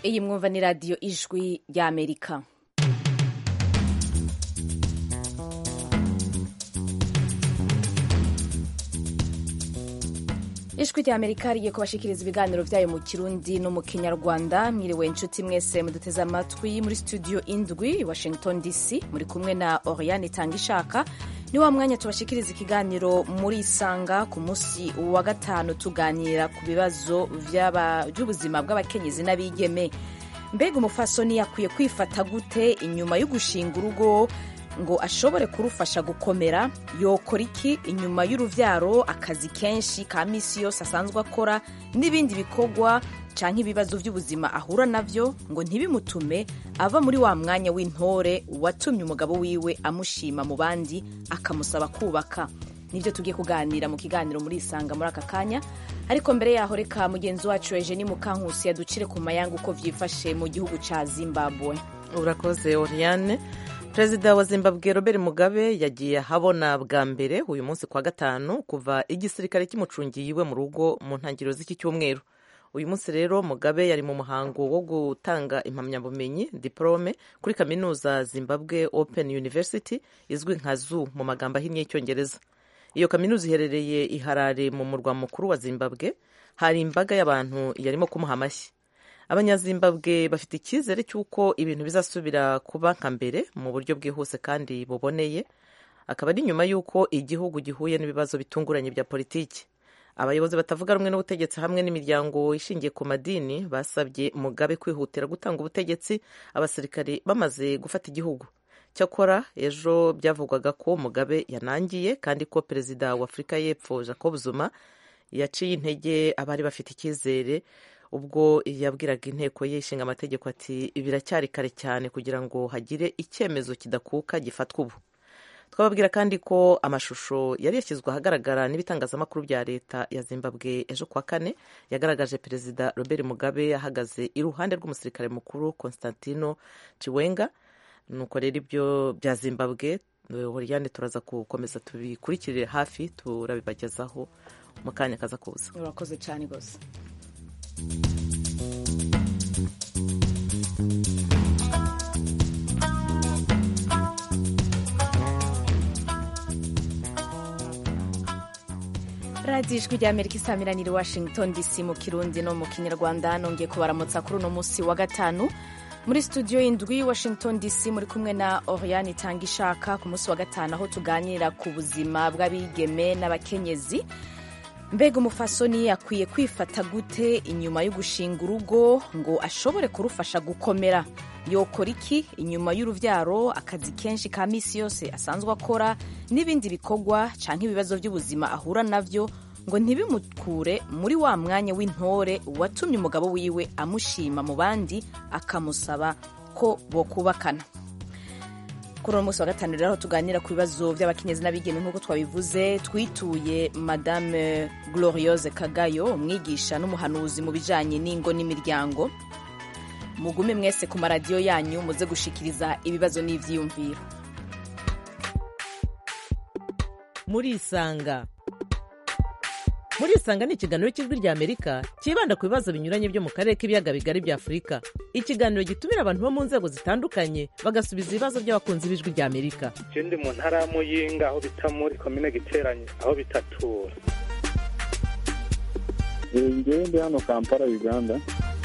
iyi mwumva ni radiyo ijwi ry'amerika ijwi ry'amerika rigiye kubashikiriza ibiganiro byayo mu kirundi no mu kinyarwanda mwiriwe inshuti mwese muduteze amatwi muri studio indwi washington dc muri kumwe na oriane itanga ishaka ni wa mwanya tubashikiriza ikiganiro muri isanga ku munsi wa gatanu tuganira ku bibazo by'ubuzima bw'abakenyezi n'abigeme mbega umufasoni yakwiye kwifata gute inyuma yo gushinga urugo ngo ashobore kurufasha gukomera yokora iki inyuma y'uruvyaro akazi kenshi ka misi yose asanzwe akora n'ibindi bikorwa canke ibibazo vy'ubuzima ahura navyo ngo ntibimutume ava muri wa mwanya w'intore watumye umugabo wiwe amushima mu bandi akamusaba kubaka nivyo tugiye kuganira mu kiganiro muri isanga muri aka kanya ariko mbere yaho reka mugenzi wacu Eugenie Mukankusi yaducire ku mayanga uko vyifashe mu gihugu ca Zimbabwe urakoze Oriane perezida wa zimbabwe robert mugabe yagiye ahabona bwa mbere uyu munsi kwa gatanu kuva igisirikare kimucungiye iwe mu rugo mu ntangiriro z'iki cyumweru uyu munsi rero mugabe yari mu muhango wo gutanga impamyabumenyi diporome kuri kaminuza zimbabwe open university izwi nka zu mu magambo ahinnye y'icyongereza iyo kaminuza iherereye i harare mu murwa mukuru wa zimbabwe hari imbaga y'abantu yarimo kumuha amashyi abanyazimbabwe bafite icyizere cy'uko ibintu bizasubira kuba nka mbere mu buryo bwihuse kandi buboneye akaba ari nyuma y'uko igihugu gihuye n'ibibazo bitunguranye bya politiki abayobozi batavuga rumwe n'ubutegetsi hamwe n'imiryango ishingiye ku madini basabye mugabe kwihutira gutanga ubutegetsi abasirikari bamaze gufata igihugu cyakora ejo byavugwaga ko mugabe yanangiye kandi ko perezida wa afurika y'epfo jacob zuma yaciye intege abari bafite icyizere ubwo yabwiraga inteko ye ishinga amategeko ati biracyari kare cyane kugira ngo hagire icyemezo kidakuka gifatwa ubu twababwira kandi ko amashusho yari yashyizwe ahagaragara n'ibitangazamakuru bya leta ya zimbabwe ejo kuwa kane yagaragaje perezida robert mugabe ahagaze iruhande rw'umusirikare mukuru constantino chiwenga nuko rero ibyo bya zimbabwe horiyane turaza gukomeza tubikurikirire hafi turabibagezaho mu kanya kaza kuza urakoze cyane rwose radiyo ijwi rya amerika isamiraniye washington dc mu kirundi no mu kinyarwanda nongeye kubaramutsa kuri uno munsi wa gatanu muri studio y'indwi washington dc muri kumwe na oriane itanga ishaka ku munsi wa gatanu aho tuganira ku buzima bw'abigeme n'abakenyezi mbega umufasoni akwiye kwifata gute inyuma yo gushinga urugo ngo ashobore kurufasha gukomera yokora iki inyuma y'uruvyaro akazi kenshi ka misi yose asanzwe akora n'ibindi bikorwa canke ibibazo by'ubuzima ahura navyo ngo ntibimukure muri wa mwanya w'intore watumye umugabo wiwe amushima mu bandi akamusaba ko bokubakana kuri uno munsi wa gatanu rero aho tuganira ku bibazo by'abakenyezi n'abigeme nk'uko twabivuze twituye madame gloriose kagayo umwigisha n'umuhanuzi mu bijanye n'ingo n'imiryango mugume mwese ku maradiyo yanyu muze gushikiriza ibibazo n'ivyiyumviro murisanga murisanga ni ikiganiro cy'ijwi rya amerika cyibanda ku bibazo binyuranye byo mu karere k'ibiyaga bigari bya afurika ikiganiro gitumira abantu bo mu nzego zitandukanye bagasubiza ibibazo by'abakunzi b'ijwi rya amerika ndi mu ntara ya muyinga aho bita muri komine giteranye aho bitatura ngewe ndi hano kampala uganda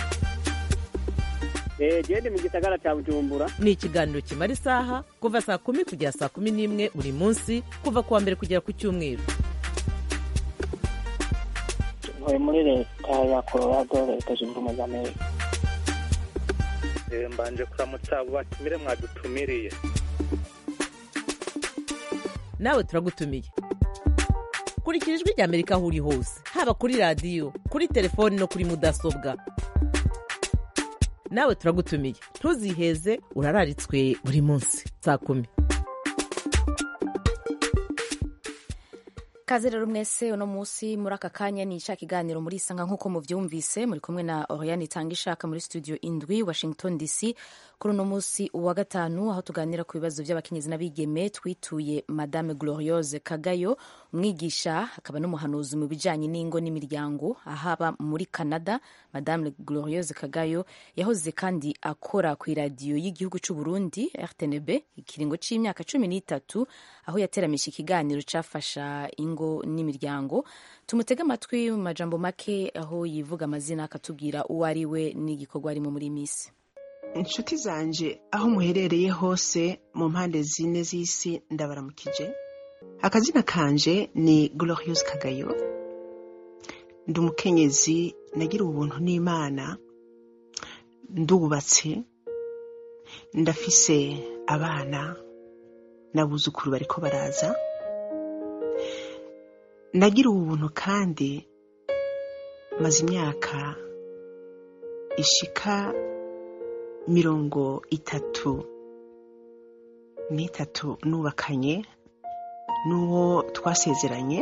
gende mu gisagara cya bujumbura ni ikiganiro kimara isaha kuva saa kumi kugera saa kumi n'imwe buri munsi kuva ku wa mbere kugera ku cyumweru ntuye muri leta ya colorado leta zunze ubumwe za amerika mbanje kuramutsa abo batumire mwadutumiriye nawe turagutumiye kurikira ijwi rya amerika aho uri hose haba kuri radiyo kuri telefoni no kuri mudasobwa nawe turagutumiye ntuziheze urararitswe buri munsi saa kumi kaze rero mwese uno munsi muri aka kanya ni ishaka iganiro muri isanga nk'uko muvyumvise muri kumwe na oriane itanga ishaka muri studio indwi washington dc kuri uno munsi wa gatanu aho tuganira ku bibazo by'abakenyezi n'abigeme twituye madame gloriose kagayo umwigisha akaba n'umuhanuzi mu bijyanye n'ingo n'imiryango ahaba muri canada madame glorieuse kagayo yahoze kandi akora ku iradiyo y'igihugu cy'u burundi rtnb ikiringo cy'imyaka cumi n'itatu aho yateramisha ikiganiro cyafasha ingo n'imiryango tumutege amatwi mu majambo make aho yivuga amazina akatubwira uwo ari we n'igikorwa arimo muri iyi minsi inshuti zanje aho muherereye hose mu mpande zine z'isi ndabaramukije akazina kanje ni glorious kagayo ndi umukenyezi nagira ubuntu n'imana ndubatse ndafise abana n'abuzukuru bariko baraza nagira ubuntu kandi maze imyaka ishika mirongo itatu n'itatu nubakanye n'uwo twasezeranye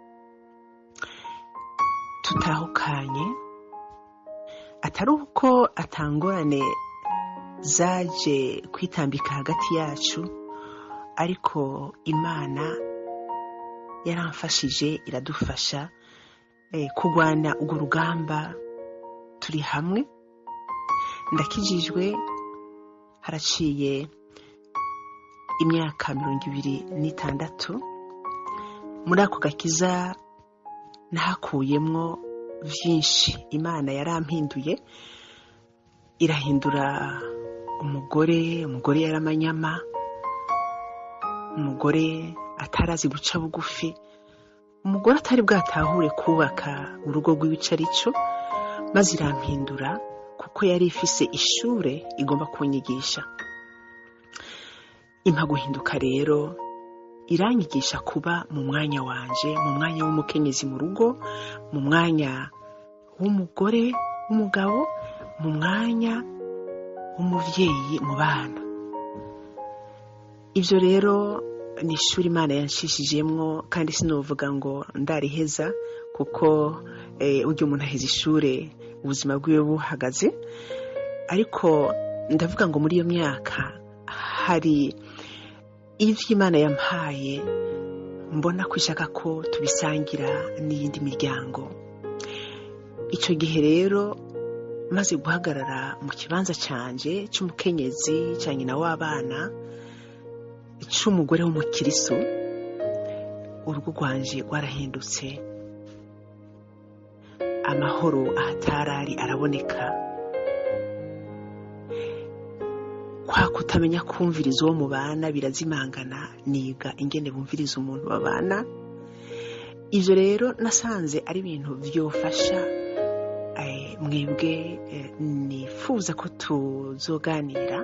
tutahukanye atari uko atangorane zaje kwitambika hagati yacu ariko imana yaramfashije iradufasha kurwana urwo rugamba turi hamwe ndakijijwe haraciye imyaka mirongo ibiri n'itandatu muri ako gakiza nahakuyemwo byinshi imana yarampinduye irahindura umugore umugore yaramanyama umugore atarazi guca bugufi umugore atari bwatahure kubaka urugo rw'ibice aricyo maze irampindura kuko yari ifise ishure igomba kunyigisha impa guhinduka rero iranyigisha kuba mu mwanya wanje mu mwanya w'umukenyezi mu rugo mu mwanya w'umugore w'umugabo mu mwanya w'umubyeyi mu bana ibyo rero ni ishuri imana yanshishijemwo kandi sinovuga ngo ndariheza kuko ujya umuntu aheza ishuri ubuzima bwiwe buhagaze ariko ndavuga ngo muri iyo myaka hari ibyo imana yampaye mbona ko ishaka ko tubisangira n'iyindi miryango icyo gihe rero maze guhagarara mu kibanza cyanjye cy'umukenyezi cya nyina w'abana cy'umugore w'umukiriso urugo rwanjye rwarahindutse amahoro ahatarari araboneka kwa kutamenya kumviriza uwo mubana birazimangana niga ingene bumviriza umuntu babana ibyo rero nasanze ari ibintu byofasha mwebwe nifuza ko tuzoganira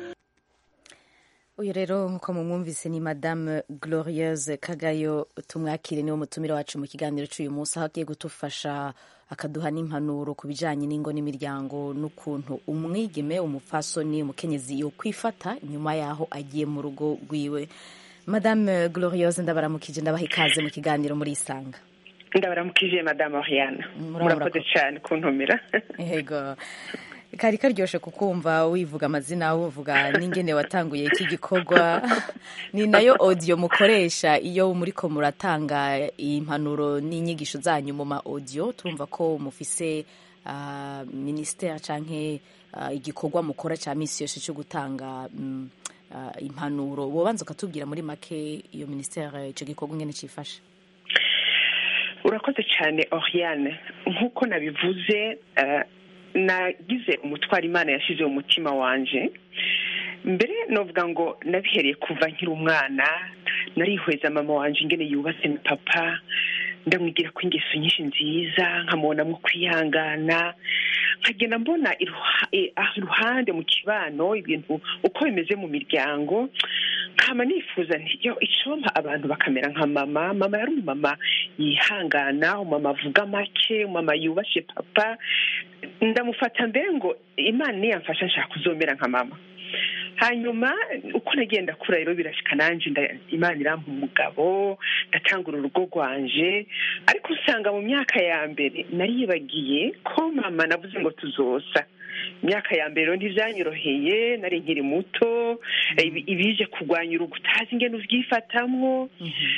uyu rero nk'uko mumwumvise ni madame glorieuse kagayo tumwakire niwo mutumire wacu mu kiganiro cy'uyu munsi aho agiye gutufasha akaduha n'impanuro ku bijyanye n'ingo n'imiryango n'ukuntu umwigeme umupfasoni umukenyezi yo kwifata nyuma y'aho agiye mu rugo rwiwe madame glorieuse ndabaramukije ndabaha ikaze mu kiganiro muri isanga ndabaramukije madame oriana murakoze cyane kuntumira yego kari karyoshe kukumva wivuga amazina wuvuga n'ingene watanguye iki gikorwa ni nayo audio mukoresha iyo muriko muratanga impanuro n'inyigisho zanyu mu ma audio turumva ko mufise uh, ministère canke uh, igikorwa mukora ca misi yose cyo gutanga um, uh, impanuro wobanza ukatubwira muri make iyo ministère ico gikorwa ingene cifashe urakoze cyane oriane nk'uko nabivuze uh, nagize umutwaro imana yashyize mu mutima wanje mbere navuga ngo nabihereye kuva nkiri umwana narihweza mama wanje ingene yubatse na papa ndamwigira ko ingeso nyinshi nziza nkamubonamo kwihangana nkagenda mbona iruhande mu kibano ibintu uko bimeze mu miryango nkaba nifuza yo icompa abantu bakamera nka mama mama yari umumama yihangana umumama avuga make umumama yubashe papa ndamufata mbere ngo imana niyamfasha nshaka kuzomera nka mama hanyuma uko nagenda kura rero birashyika nanjye imana irampa umugabo ndatangura urugo rwanje ariko usanga mu myaka ya mbere nariyibagiye ko mama navuze ngo tuzosa imyaka ya mbere ntibyanyoroheye nari nkiri muto ibije kurwanya urugo utazi ingene ubyifatamwo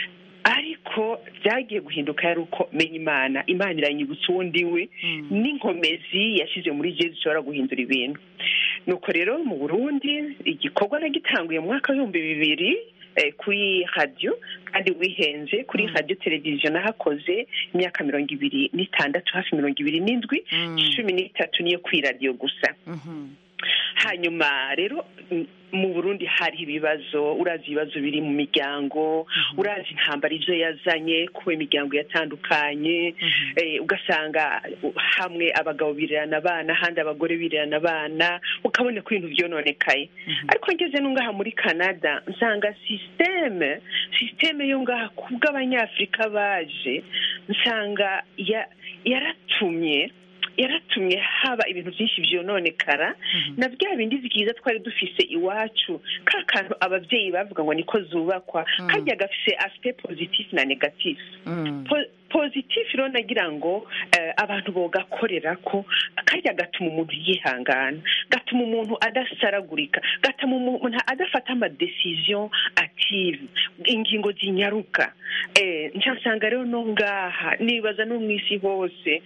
ariko byagiye guhinduka yari uko menya imana imana iranyibutsa uwundi we n'inkomezi yashyize muri jesu zishobora guhindura ibintu nuko rero mu burundi igikorwa nagitanguye mu mwaka w'ibihumbi bibiri eh, kuri radiyo kandi wihenze kuri radiyo televiziyo nahakoze imyaka mirongo ibiri n'itandatu hafi mirongo ibiri n'indwi cumi n'itatu niyo kuri radiyo gusa hanyuma rero m- mu burundi hari ibibazo urazi ibibazo biri mu miryango urazi intambara ibyo yazanye kuba imiryango yatandukanye eh, ugasanga uh, hamwe abagabo birirana abana ahandi abagore birirana abana ukabona ko ibintu byononekaye ariko ngeze no ngaha muri canada nsanga sisiteme sisiteme yo ngaha ku bw'abanyafurika baje nsanga ya- yaratumye yaratumye haba ibintu byinshi byononekara na bya bindi byiza twari dufise iwacu ka kantu ababyeyi bavuga ngo niko zubakwa kajya gafise asite pozitifu na negatifu Po- pozitifu rero nagira ngo eh, abantu bogakorera ko kajya gatuma umuntu yihangana gatuma umuntu adasaragurika gatuma umuntu adafata amadesiziyo ative ingingo zinyaruka eh, nsanga rero no ngaha nibaza no mu isi hose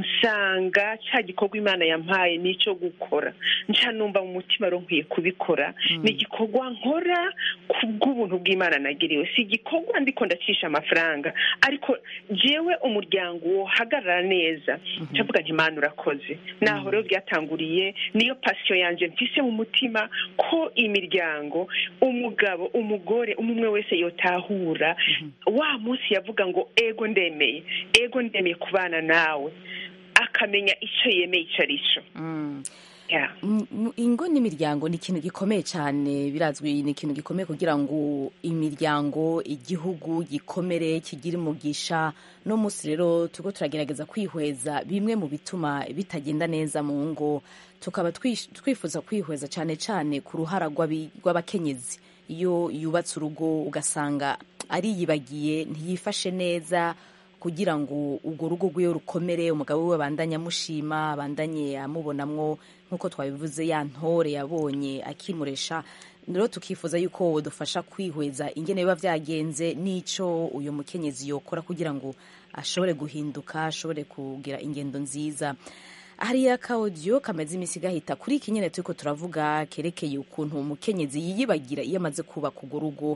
nsanga cya gikorwa imana yampaye n'icyo gukora nca numva mu mutima rero nkwiye kubikora ni igikorwa nkora ku bw'ubuntu bw'imana nagiriwe si igikorwa ndiko ndacisha amafaranga ariko jewe umuryango wohagarara neza ndavuga nti imana urakoze naho rero byatanguriye niyo pasiyo yanjye mfise mu mutima ko imiryango umugabo umugore umwe umwe wese yotahura wa munsi yavuga ngo ego ndemeye ego ndemeye kubana nawe akamenya icyo yemeye icyo ari cyo Yeah. M- m- ingo n'imiryango ni ikintu gikomeye cyane birazwi ni ikintu gikomeye kugira ngo imiryango igihugu gikomere kigire umugisha no munsi rero turiko turagerageza kwihweza bimwe mu bituma bitagenda neza mu ngo tukaba twish- twifuza kwihweza cyane cyane ku ruhara rw'abi- rw'abakenyezi iyo yubatse urugo ugasanga ariyibagiye ntiyifashe neza kugira ngo urwo rugo rwiwe rukomere umugabo we abandanye amushima abandanye amubonamwo nk'uko twabivuze ya ntore yabonye akimuresha rero tukifuza yuko dufasha kwihweza ingene biba byagenze n'icyo uyu mukenyezi yokora kugira ngo ashobore guhinduka ashobore kugira ingendo nziza hariya akawodiyo kameze iminsi gahita kuri iki nyine turiko turavuga kerekeye ukuntu umukenyezi yiyibagira iyo amaze kubaka urwo rugo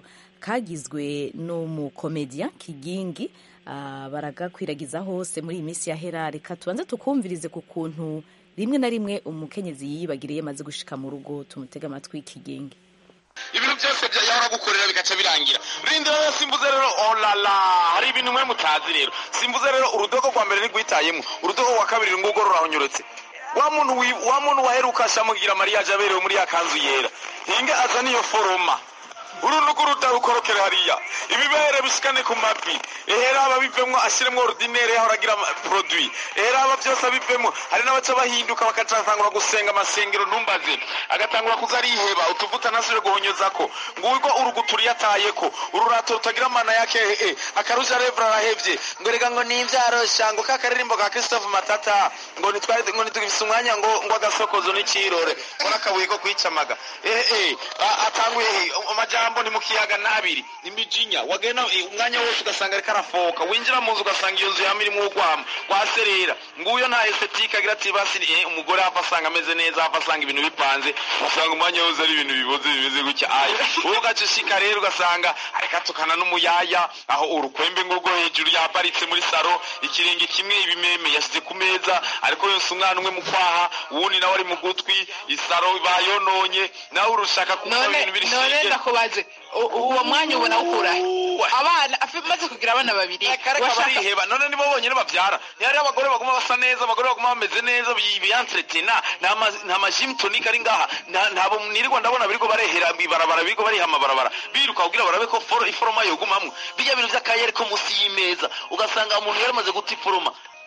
kagizwe n'umukomediya kigingi ah, baragakwiragiza hose muri iyi minsi yahera reka tubanze tukumvirize ku kuntu rimwe na rimwe umukenyezi yiyibagira iyo amaze gushika mu rugo tumutega amatwi kigingi ibintu byose bya- yahora gukorera bigaca birangira rindira rero simbuze rero olala hari ibintu mwe mutazi rero simbuze rero urudogo rwa mbere ntigwitayemo urudogo rwa kabiri ngurwo rurahonyorotse wa muntu wi- wa muntu waheruka ashamugira mariyaje aberewe muri ya kanzu yera hinge aza niyo foroma urunugu rutarukorokere hariya ibibere bishikane ku mavi ehera aba bivemwo ashiremwo ordinaire yahora agira ama- produit ehera aba byose abivemwo hari n'abaca bahinduka bakacatangura gusenga amasengero ntumbaze agatangura kuza ariheba utuvuta ntasubire guhonyozako ngurwo urugutu yatayeko ururato rutagira amana yake eh, akaruja revra arahevye ngo rega ngo nimvyarosha ngo ka karirimbo ka Christophe Matata ngo nitwari ngo nitugifise umwanya ngo ngo agasokozo n'ikirore ngo n'akabuye ko kwicamaga eh eh a- atanguye eh, amajambo ni mu kiyaga n'abiri imijinya wagenda eh, umwanya wose ugasanga ariko arafoka winjira mu nzu ugasanga iyo nzu yama irimwo urwamo rwaserera nguyo nta estetike agira ati basi eh, umugore hava asanga ameze neza hava asanga ibintu bipanze usanga umwanya wose ari ibintu biboze bimeze gutya aya wowe ugaca ushika rero ugasanga ariko atukana n'umuyaya aho urukwembe ngo rwo hejuru yaparitse muri saro ikiringi kimwe ibimeme yashyize ku meza ariko yose umwana umwe mu kwaha uwundi nawe ari mu gutwi isaro bayononye nawe urushaka kuko none ibintu biri none shike ndakubaze u- uwo mwanya ubona ukura abana afi- maze kugira abana babiri kareka washaka- bariheba none nibo bonyine babyara ntihari abagore baguma basa neza abagore baguma bameze neza bi- biyanteretena nta ma- nta majimu tonike ari ngaha nta- ntabo nirirwa ndabona biriko barehera ibarabara biriko bariha amabarabara biruka kugira barabe ko foro iforoma yogumamwo bijya bintu vy'akayeri ko munsi y'imeza ugasanga umuntu yaramaze guta iforoma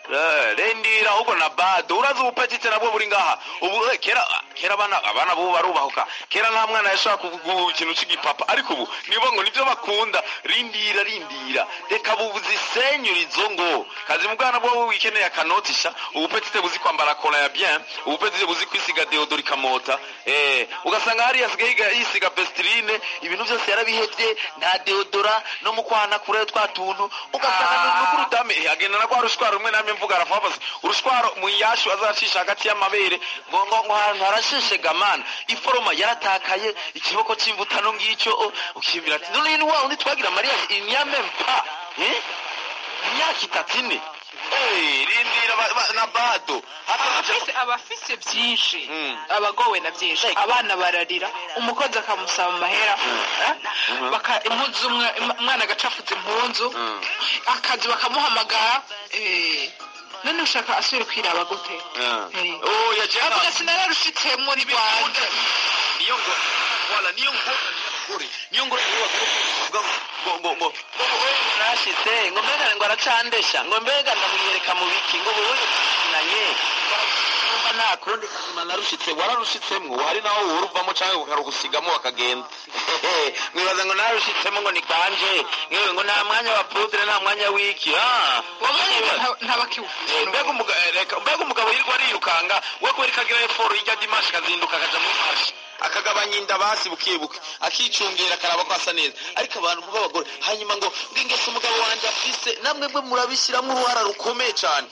Eh, rendira ahubwo na bado urazi ubupetite nabwo buri ngaha ubu eh, kera kera abana abana bubu barubahuka kera nta mwana yashaka kuvuga ikintu c'igipapa ariko ubu nibo ngo nivyo bakunda rindira rindira reka buzisenyura izo ngo kazi mu bwana bwo wikeneye akanotisha ubupetite buzi kwambara kola ya bien ubupetite buzi kwisiga deodori kamota eh ugasanga hari yasigaye yiga- yisiga pestirine ibintu byose yarabihevye nta deodora no mu kwana kure twa tuntu ugasanga ni ukuri dame agenda na kwa rushwaro rumwe namwe mvuga arafabaza urushwaro mu yashu azacisha hagati y'amabere ngo ngo ngo ahantu harashishe gamana iforoma yaratakaye ikiboko c'imvutano ngicyo oh, ukiyumvira ati none ni wa undi twagira mariya inyame mpa eh imyaka itatu ine Eh, rindira ba- ba- na bado abafise abafise byinshi abagowe na byinshi abana bararira umukozi akamusaba amahera eh? baka impuzu umwe im- umwana agacapfuza impunzu akazi bakamuhamagara eh, none ushaka asubire kwiraba gute Eh. oh yaje avuga sinararushitse muri rwanda niyo ngo wala niyo ngo kuri niyo ngo ngo ngo ngo ngo ngo nashitse ngo mbega ngo aracandesha ngo mbega ndamwiyereka mu biki ngo wowe nanye numva nta kurundi kazima narushitse wararushitsemwo hari naho uruvamo canke ukarugusigamo bakagenda mwibaza ngo narushitsemo ngo ni kanje ngewe ngo nta mwanya wa pudre nta mwanya w'iki ah uwo mwanya nta- ntabakiwufise Eh, mbega umugabo reka mbega umugabo yirirwa ariyirukanga we kubera ko agira eforo y'ijya dimashi akazinduka akaja muri mashi akagabanya inda basi buke buke akicungera akaraba ko asa neza ariko abantu b'abagore hanyuma ngo ngo ingeso umugabo wanjye afise namwe mwe murabishyiramo uruhara rukomeye cyane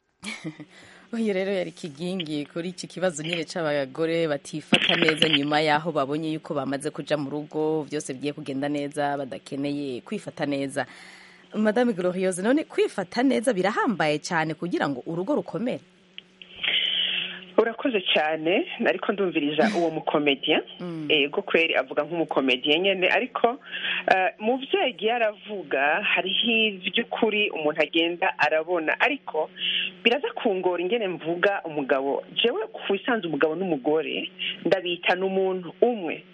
uyu rero yari kigingi kuri iki kibazo nyine c'abagore batifata neza nyuma y'aho babonye yuko bamaze kuja mu rugo byose bigiye kugenda neza badakeneye kwifata neza madame gloriose none kwifata neza birahambaye cyane kugira ngo urugo rukomere urakoze cyane ariko ndumviriza uwo mukomediya ego kweri avuga nk'umukomediya nyine ariko eh, mu byo yagiye aravuga hariho iby'ukuri umuntu agenda arabona ariko biraza kungora ingene mvuga umugabo jewe ku isanzwe umugabo n'umugore ndabita n'umuntu umwe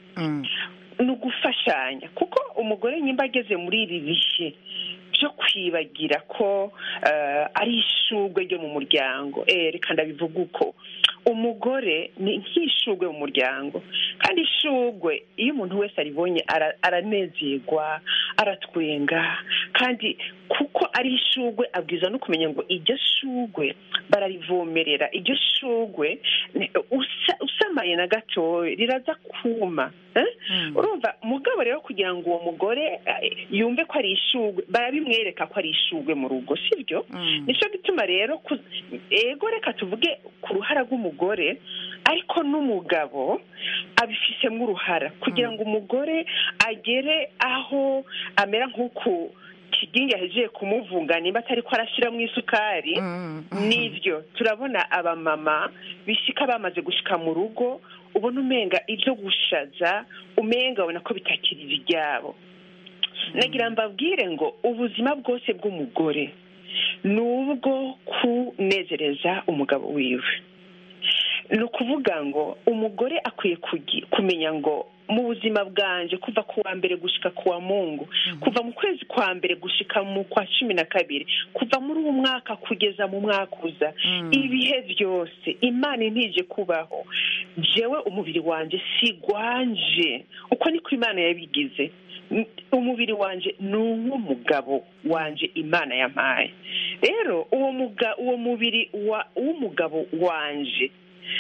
ni ugufashanya kuko umugore nyimba ageze muri ibi bihe byo kwibagira ko eh, ari ishugwe ryo mu muryango eh, reka ndabivuga uko umugore ni nk'ishugwe mu muryango kandi ishugwe iyo umuntu wese aribonye ara- aranezerwa aratwenga kandi kuko ari ishugwe abwiza no kumenya ngo iryo shugwe bararivomerera iryo shugwe ni- usa- usamaye na gatoya riraza kuma eh? urumva mugabo rero kugira ngo uwo mugore eh, yumve ko ari ishugwe barabimwereka ko ari ishugwe mu rugo sibyo nicyo gituma rero ku- ego reka tuvuge ku ruhara rw'umugore ariko n'umugabo abifisemo uruhara kugira ngo umugore agere aho amera nk'uku kigingi yahejeje kumuvunga nimba atari ko arashyiramo isukari nibyo turabona abamama bishyika bamaze gushika mu rugo ubona umenga ibyo gushaza umenga ubona ko bitakiri ibyabo nagira mbabwire ngo ubuzima bwose bw'umugore ni ubwo kunezereza umugabo wiwe ni ukuvuga ngo umugore akwiye kugi- kumenya ngo mu buzima bwanje kuva ku wa mbere gushika ku wa mungu kuva mu kwezi kwa mbere gushika mu kwa cumi na kabiri kuva muri uwo mwaka kugeza mu mwaka uza ibihe byose imana intije kubaho jewe umubiri wanje sigwanje uko niko imana yabigize N- umubiri wanje ni uw'umugabo wanje imana yampaye rero uwo muga uwo mubiri wa w'umugabo wanje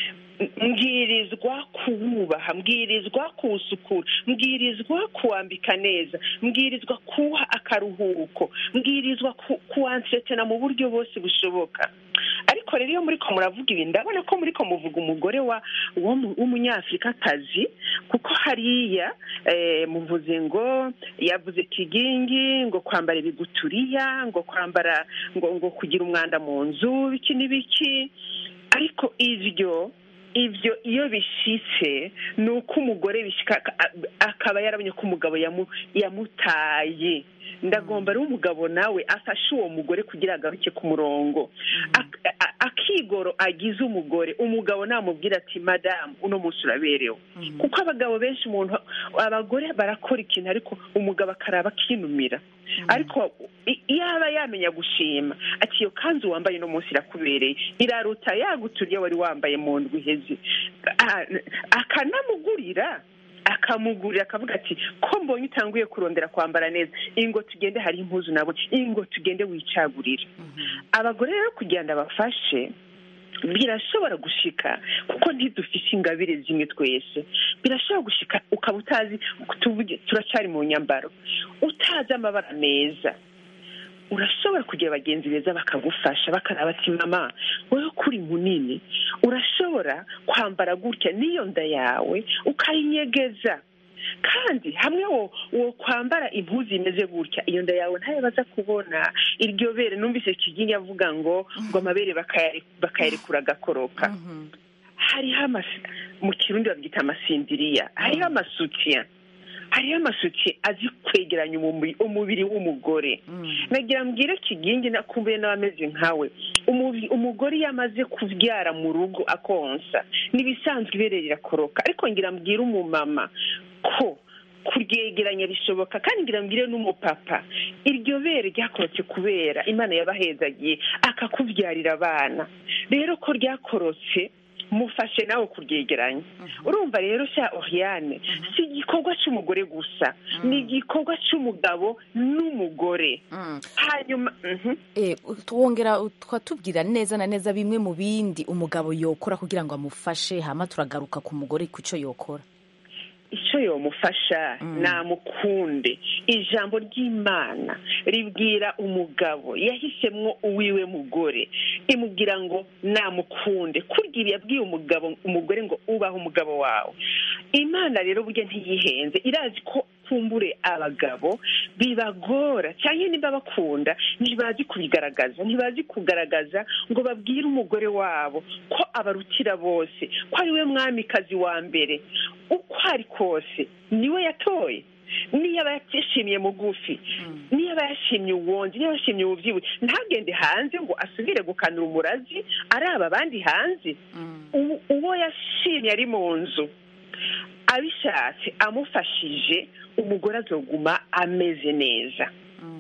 mbwirizwa kuwubaha mbwirizwa kuwusukura mbwirizwa kuwambika neza mbwirizwa kuwuha akaruhuko mbwirizwa ku- kuwansetena mu buryo bwose bushoboka ariko rero iyo muriko muravuga ibi ndabona ko muriko muvuga umugore wa wo mu- w'umunyafurikakazi kuko hariya eh, muvuze ngo yavuze kigingi ngo kwambara ibiguturiya ngo kwambara ngo ngo kugira umwanda mu nzu biki n'ibiki ariko ivyo ibyo iyo bishitse ni uko umugore bishika aka- akaba yarabonye ko umugabo yamu- yamutaye ndagomba rero umugabo nawe afashe uwo mugore kugira agaruke ku murongo Ak- a- akigoro agize umugore umugabo namubwira ati madamu uno munsi uraberewe kuko abagabo benshi umuntu abagore barakora ikintu ariko umugabo akaraba akinumira ariko i- iyo aba yamenya gushima ati iyo kanzu wambaye uno munsi irakubereye iraruta yaguturiye wari wambaye mu ndwi iheze Ah, akanamugurira akamugurira akavuga ati ko mbonye utanguye kurondera kwambara neza ingo tugende hari impuzu nabo ingo tugende wicagurira abagore rero kugira ngo abafashe birashobora gushika kuko ntidufite ingabire zimwe twese birashobora gushika ukaba utazi tuvuge turacyari mu nyambaro utazi amabara meza urashobora kugira bagenzi beza bakagufasha bakaraba ati mama wowe kuri munini urashobora kwambara gutya n'iyo nda yawe ukayinyegeza kandi hamwe wo wo kwambara impuzu imeze gutya iyo nda yawe ntayo baza kubona iryo bere numvise kigingi avuga ngo ngo amabere bakayare- bakayarekura agakoroka hariho amasi mu kirundi babyita amasindiriya hariho amasutiya hariho amasutiye azi kwegeranya umubiri umubiri w'umugore nagira mbwire kigingi nakumbuye n'abameze nkawe Umubi- umugore iyo amaze kubyara mu rugo akonsa n'ibisanzwe ibereye rirakoroka ariko ngira mbwire umumama ko kuryegeranya bishoboka kandi ngira mbwire n'umupapa iryo bere ryakorotse kubera imana yabahezagiye akakubyarira abana rero ko ryakorotse mufashe nawe kuryegeranya urumva rero cya oriane si igikorwa cy'umugore gusa ni igikorwa cy'umugabo n'umugore hanyuma mhm. Eh, twongera twatubwira neza na neza bimwe mu bindi umugabo yokora kugira ngo amufashe hama turagaruka ku mugore ku cyo yokora icyo yomufasha namukunde ijambo ry'imana ribwira umugabo yahisemo uwiwe mugore imubwira ngo namukunde kurya ibi yabwiye umugabo umugore ngo ubahe umugabo wawe imana rero burya ntiyihenze irazi ko kumbure abagabo bibagora cyangwa niba bakunda ntibazi kubigaragaza ntibazi kugaragaza ngo babwire umugore wabo ko abarutira bose ko ari we mwamikazi wa mbere uko ari kose niwe yatoye niyo aba yashimiye mugufi niyo aba yashimye uwonzi niyo yashimye ububyibushye ntagende hanze ngo asubire gukanura umurazi araba abandi hanze U- uwo yashimye ari mu nzu abishatse amufashije umugore azoguma ameze neza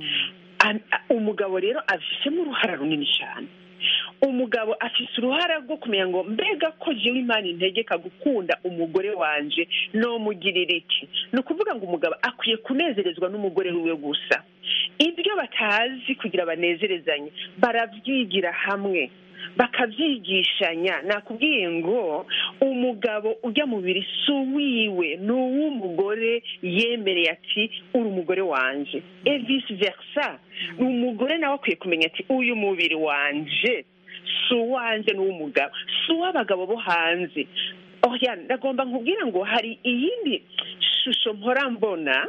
Am- a- umugabo rero afishemo uruhara runini cyane umugabo afite uruhara rwo kumenya ngo mbega ko jewe imana integeka gukunda umugore wanje nomugirira iki ni ukuvuga ngo umugabo akwiye kunezerezwa n'umugore wiwe gusa ibyo batazi kugira banezerezanye barabyigira hamwe bakabyigishanya nakubwiye ngo umugabo ujya mu biri si uwiwe ni uw'umugore yemereye ati uri umugore wanje e vice versa umugore nawe akwiye kumenya ati uyu mubiri wanje si uwanjye ni uw'umugabo si uw'abagabo bo hanze oya ndagomba nkubwira ngo hari iyindi shusho mpora mbona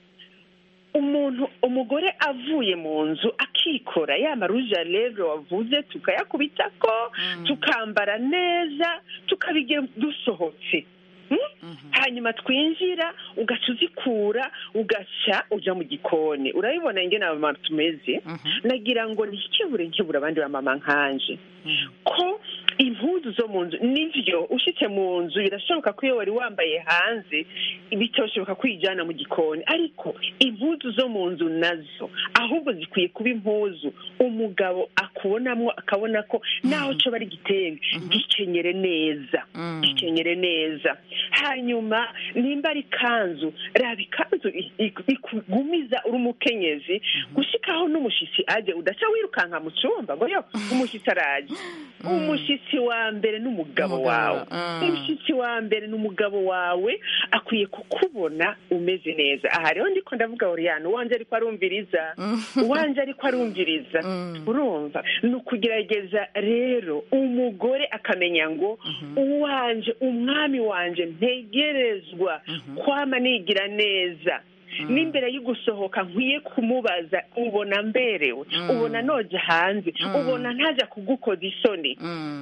umuntu umugore avuye mu nzu akikora ya maruje ya levre wavuze tukayakubita ko tukambara neza tukabigira dusohotse Hmm? hanyuma twinjira ugaca uzikura ugaca uja mu gikoni urabibona ingene abamama tumeze nagira ngo ntikebure nkebura abandi bamama nkanje ko impuzu zo mu nzu nivyo ushitse mu nzu birashoboka ko iyo wari wambaye hanze bitoshoboka kwijana mu gikoni ariko impuzu zo mu nzu nazo ahubwo zikwiye kuba impuzu umugabo akubonamwo akabona ko naho co bari gitenge gikenyere neza gikenyere neza hanyuma nimba ari ikanzu raba ikanzu i- i- ikugumiza uri umukenyezi gushikaho n'umushitsi aje udaca wirukanka mu cumba ngo yo umushitsi araje umushitsi wa mbere n'umugabo Umugabo, wawe mm. umushitsi wa mbere n'umugabo wawe akwiye kukubona umeze neza aha rero ndiko ndavuga oriyane uwanje ariko arumviriza uwanje ariko arumviriza urumva ni ukugerageza rero umugore akamenya ngo uwanje umwami wanje ntegerezwa kwama nigira neza n'imbere yo gusohoka nkwiye kumubaza ubona mberewe ubona noja hanze ubona ntaja kugukoza isoni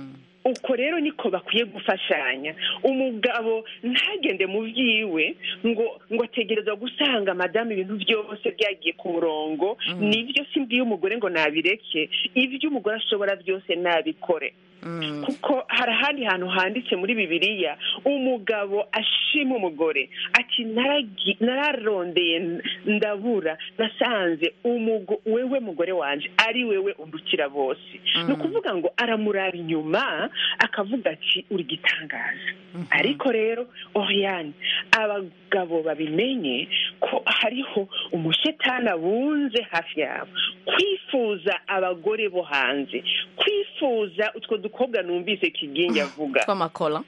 uko rero niko bakwiye gufashanya umugabo ntagende mu byiwe ngo ngo ategereza gusanga madamu ibintu byose byagiye ku murongo nibyo si mbwiye umugore ngo nabireke ibyo umugore ashobora byose nabikore kuko hari ahandi hantu handitse muri bibiliya umugabo ashima umugore ati "Naragi- nararondeye ndabura nasanze umugo- wewe mugore wanje ari wewe undukira bose ni ukuvuga ngo aramuraba inyuma akavuga ati uri gitangaza ariko rero oriyani abagabo babimenye ko hariho umushetani abunze hafi yabo kwifuza abagore bo hanze kwifuza utwo dukobwa numvise kigingi avuga tw'amakora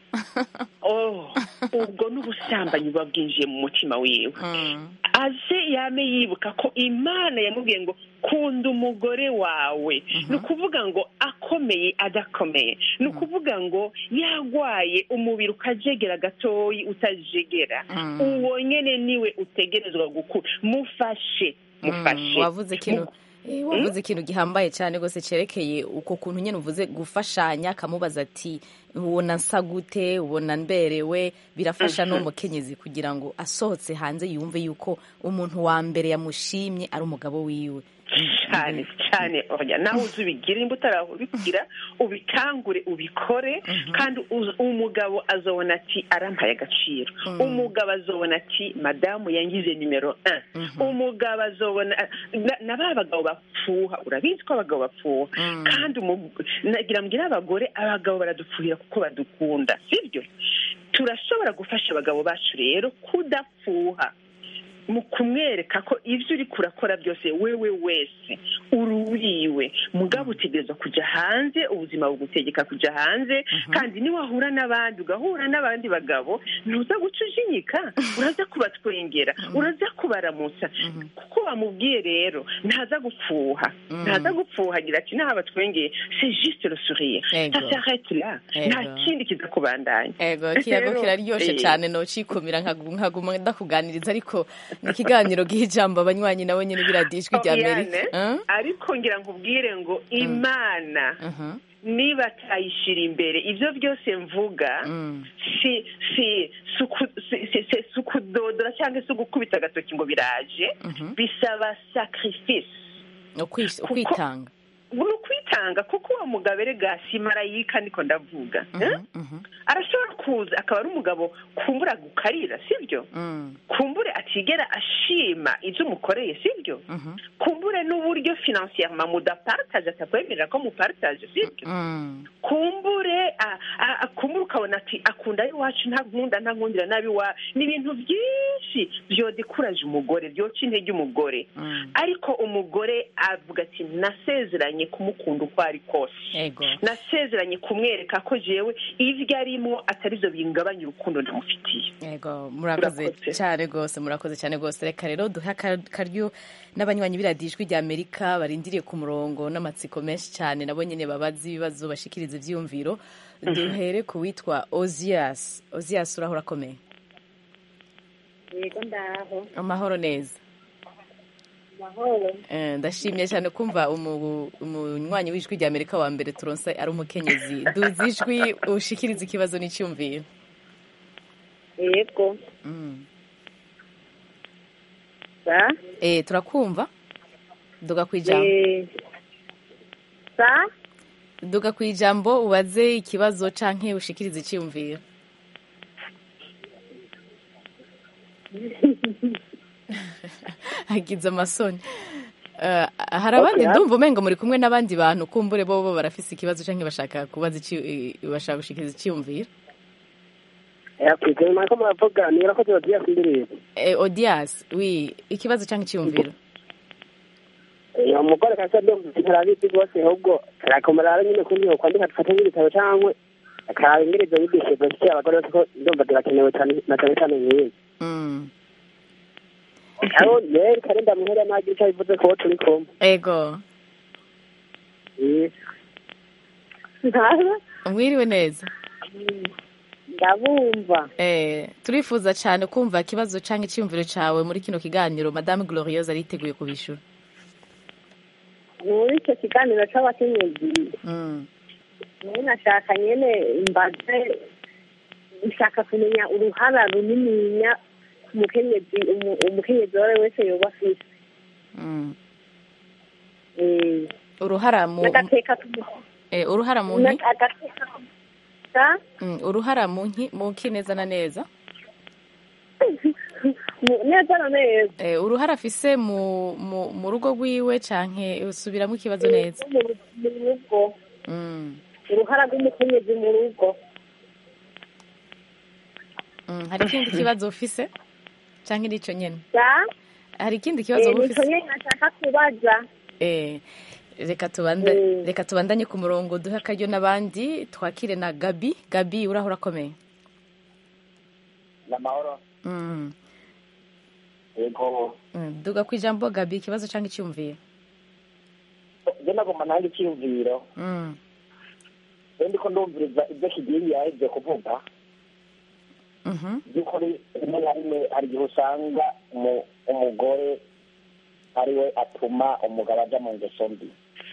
oh ubwo n'ubusambanyi buba bwinjiye mu mutima wiwe aze yame yibuka ko imana yamubwiye ngo kunda umugore wawe ni ukuvuga ngo akomeye adakomeye ni ukuvuga ngo yarwaye umubiri ukajegera gatoyi utajegera uwo nyine niwe utegerezwa gukura mufashe mufashe wavuze ikintu eh, wavuze ikintu gihambaye cyane rwose cyerekeye uko kuntu nyine uvuze gufashanya akamubaza ati ubona nsa gute ubona mberewe birafasha Mhm. n'umukenyezi kugira ngo asohotse hanze yumve yuko umuntu wa mbere yamushimye ari umugabo wiwe cyane cyane oya nawe uzi ubigire nimba utarabikira ubikangure ubikore kandi uz- umugabo azobona ati arampaye agaciro umugabo azobona ati madamu yangize nimero 1 umugabo azobona na- na ba bagabo bapfuha urabizi ko abagabo bapfuha kandi umu- nagira mbwira abagore abagabo baradupfuhira kuko badukunda sibyo turashobora gufasha abagabo bacu rero kudapfuha mu kumwereka ko ibyo uri kurakora byose wewe wese ururiwe mugabo utegereza kujya hanze ubuzima bugutegeka kujya hanze kandi niwahura n'abandi ugahura n'abandi bagabo ntuza guca ujinyika uraza kubatwengera uraza kubaramutsa kuko wamubwiye rero ntaza gupfuha ntaza gupfuha agira ati naho abatwengeye c'est juste le sourire Ego. ça s'arrête là nta Ego. kindi kiza kubandanya ego kiyago Rero, kiraryoshe eh, cyane nocikumira nkagu- nkaguma ndakuganiriza ariko ni ikiganiro giha ijambo abanywanyi nabo nyine biradijwi rya amerika Oriane, ariko ngira nkubwire ngo imana niba atayishyira imbere ibyo byose mvuga si si si uku- si- si- si- si ukudodora cyangwa se ugukubita agatoki ngo biraje bisaba sacrifice ukwitanga ni ukwitanga kuko uwo mugabo erega si marayika niko ndavuga eh? arashobora kuza akaba ari umugabo kumbura gukarira sibyo kumbure atigera ashima ibyo umukoreye sibyo kumbure n'uburyo finansiyerema mudapartaje atakwemerera ko mupartaje sibyo kumbure a- a- a- kumbure ukabona ati akunda iwacu nta nkunda nta nkundira nabi wa ni ibintu byinshi byodekuraje umugore byoca intege umugore ariko umugore avuga ati nasezeranye kumukunda uko ari kose nasezeranye kumwereka ko jewe ibyo arimo atari byo bingabanya urukundo ndamufitiye yego murakoze cyane rwose murakoze cyane rwose reka rero duhe aka- akaryo n'abanywanyi biradijwi rya amerika barindiriye ku murongo n'amatsiko menshi cyane nabo nyine babaza ibibazo bashikiriza ibyiyumviro duhere ku witwa ozias ozias urahora akomeye yego ndaho amahoro neza mahoro Eh, ndashimye cyane kumva umu- umunywanyi w'ijwi rya amerika wa mbere turonse ari umukenyezi duzi ijwi ushikiriza ikibazo n'icyumviro yego Mm. sa Eh, turakumva duga ku ijambo Eh, sa duga ku ijambo ubaze ikibazo canke ushikirize icyumviro agize amasoni Eh, hari abandi Okay. ndumva umengo muri kumwe n'abandi bantu kumbure bo bo barafise ikibazo canke bashaka kubaza iki- eh, bashaka gushikiriza icyumviro yakwite mako muravuga niba ko tubagiye kwindirira Eh, odias wi ikibazo canke icyumviro uwo mugore kasa ndumva ntarabizi rwose ahubwo arakomera ara nyine kuri yo kwandika dufate nk'ibitabo cyangwa akaraba ingene izo nyigisho zifitiye abagore bose ko ndumva zirakenewe cyane na cyane cyane nk'iyi Mm. aho rero kare ndamuhera nagira icyo bivuze ko turi kumwe ego mwiriwe neza ndabumva Eh, turifuza cyane kumva ikibazo canke icyumviro cawe muri kino kiganiro madame glorieuse ariteguye kubishura muri icyo kiganiro cy'abakenyezi Mm. nawe nashaka nyene mbaze nshaka kumenya uruhara runininya umukenyezi umu- umukenyezi uwo ari we wese yoba afise Mm. Eh, uruhara mu n'agateka k'umu- eh, uruhara mu nki n'agateka k'umu- sa? Mm, uruhara mu nki mu nki neza na neza Mu- neza na neza eh, uruhara afise mu mu mu rugo rwiwe canke usubiramo ikibazo neza mu ru- mu rugo Mm. uruhara rw'umukenyezi mu rugo Mm, hari ikindi kibazo ufise canke nico nyene sa hari ikindi kibazo Eh, wowe nico ufise nyene nashaka kubaza Eh, reka tubanda reka tubandanye ku murongo duhe akaryo n'abandi twakire na gabi gabi uraho urakomeye ni amahoro Mm, yego mm, duga ku ijambo gabi ikibazo cyangwa icyumviye njye nagomba nange icyiyumviro Mm, rero ndiko ndumviriza ibyo kigingi yahevye kuvuga mhm, by'ukuri rimwe na rimwe hari igihe usanga umu- umugore ari we atuma umugabo aja mu ngeso mbi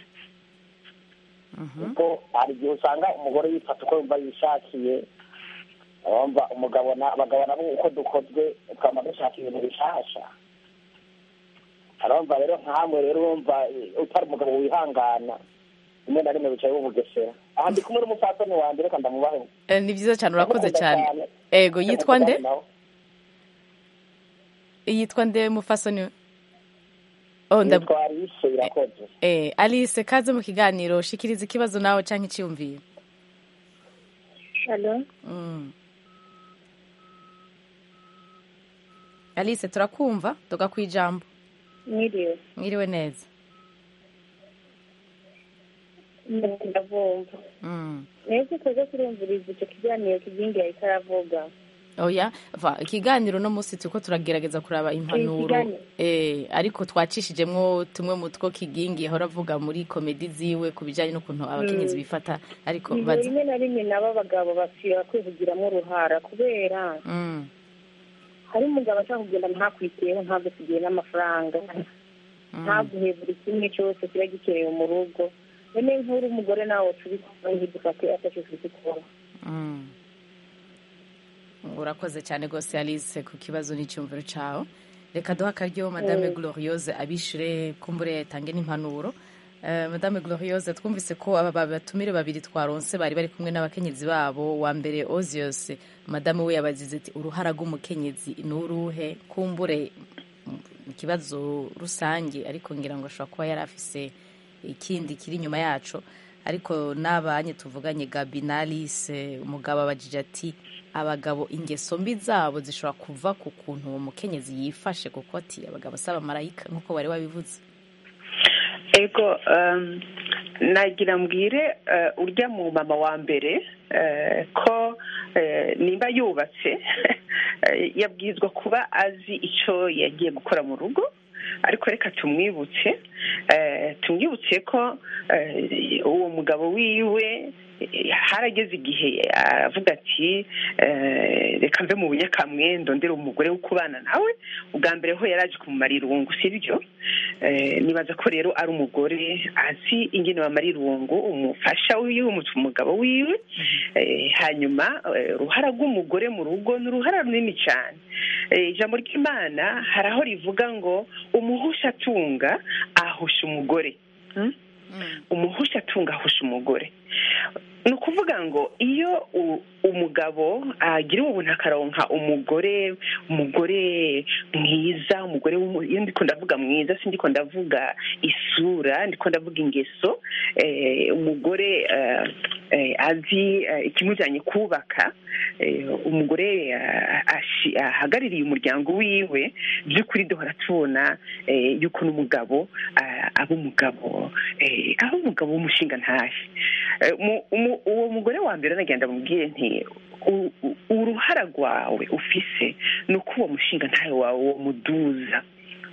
kuko hari igihe usanga umugore yifata uko yumva yishakiye abumva umugabo na abagabo nabo uko dukozwe twama dushaka ibintu bishasha arumva rero nkamwe rero urumva eh, utari umugabo wihangana rimwe na rimwe bicaye bubugesera aha ndi kumwe n'umupfasoni wanje reka ndamubahe Eh, ni byiza cyane urakoze Ndamukunda cyane cyane. ego yitwa nde Ndamukunda nawe. yitwa nde mufasoni oh ndab Yitwa Alice irakoze eh Alice kaze mu kiganiro shikiriza ikibazo nawe cyangwa icyumviye Hello? Mm. Alice turakumva duga ku ijambo mwiriwe mwiriwe neza ndavumva Mm. neza tuze kurumviriza icyo kiganiro kigingi yahita aravuga oya va ikiganiro no munsi turiko turagerageza kuraba impanuro ikiganiro. eh ariko twacishijemwo tumwe mu two kigingi yahora avuga muri komedi ziwe ku bijanye n'ukuntu abakenyezi Mm. bifata ariko Ibyo baza rimwe na rimwe nabo abagabo basiba kwivugiramo uruhara kubera Mm. hari umugabo ashaka kugenda ntakwiteho ntabwo tugiye n'amafaranga ntaguhe buri kimwe cyose kiba gikenewe mu rugo none nk'uri umugore nawe tubikora ntidufate atacyo tubikora Mm. urakoze cyane rwose alice ku kibazo n'icyumviro cyawe reka duha akaryo madame Mm. gloriose abishure kumbure yatange n'impanuro Eh, madame gloriose twumvise ko aba ba- batumire babiri twaronse bari bari kumwe n'abakenyezi babo wa mbere osios madame we yabazize ati uruhara rw'umukenyezi ni uruhe kumbure mm, ikibazo rusange ariko ngira ngo ashobora kuba yari afise ikindi kiri inyuma yacu ariko n'abanye tuvuganye gabi na alice umugabo abajije ati abagabo ingeso mbi zabo zishobora kuva ku kuntu uwo mukenyezi yifashe kuko ati abagabo si abamarayika nk'uko bari babivuze ego um, nagira mbwire uh, urya mu mama wa mbere uh, ko uh, nimba yubatse uh, yabwirizwa kuba azi icyo yagiye gukora mu rugo ariko reka tumwibutse uh, tumwibutse ko uh, uwo mugabo wiwe eh, harageze igihe aravuga ati eh, reka mve mu bunyakamwe ndondere umugore wo kubana nawe ubwa mbere ho yari aje kumumara irungu sibyo Eh, nibaza ko rero ari umugore azi ingene bamara irungu umufasha wiwe umu- umugabo wiwe Eh, hanyuma eh, uruhara rw'umugore mu rugo ni uruhara runini cyane Eh, ijambo ry'imana hari aho rivuga ngo umuhusha atunga ahusha umugore Hmm? umuhusha atunga ahusha umugore ni ukuvuga ngo iyo u- umugabo agira ubuntu akaronka umugore umugore mwiza umugore w'umu- iyo ndiko ndavuga mwiza si ndiko ndavuga isura ndiko ndavuga ingeso eh, umugore eh, eh, azi eh, ikimujyanye kubaka eh, umugore eh, ashi- ahagarariye umuryango wiwe by'ukuri duhora tubona eh, yuko n'umugabo ah, aba umugabo eh, aba umugabo w'umushinga ntahe Eh, mu- umu- uwo mugore wa mbere nagenda mubwiye nti u- u- uruhara rwawe ufise ni uko uwo mushinga ntawe wawe uwo muduza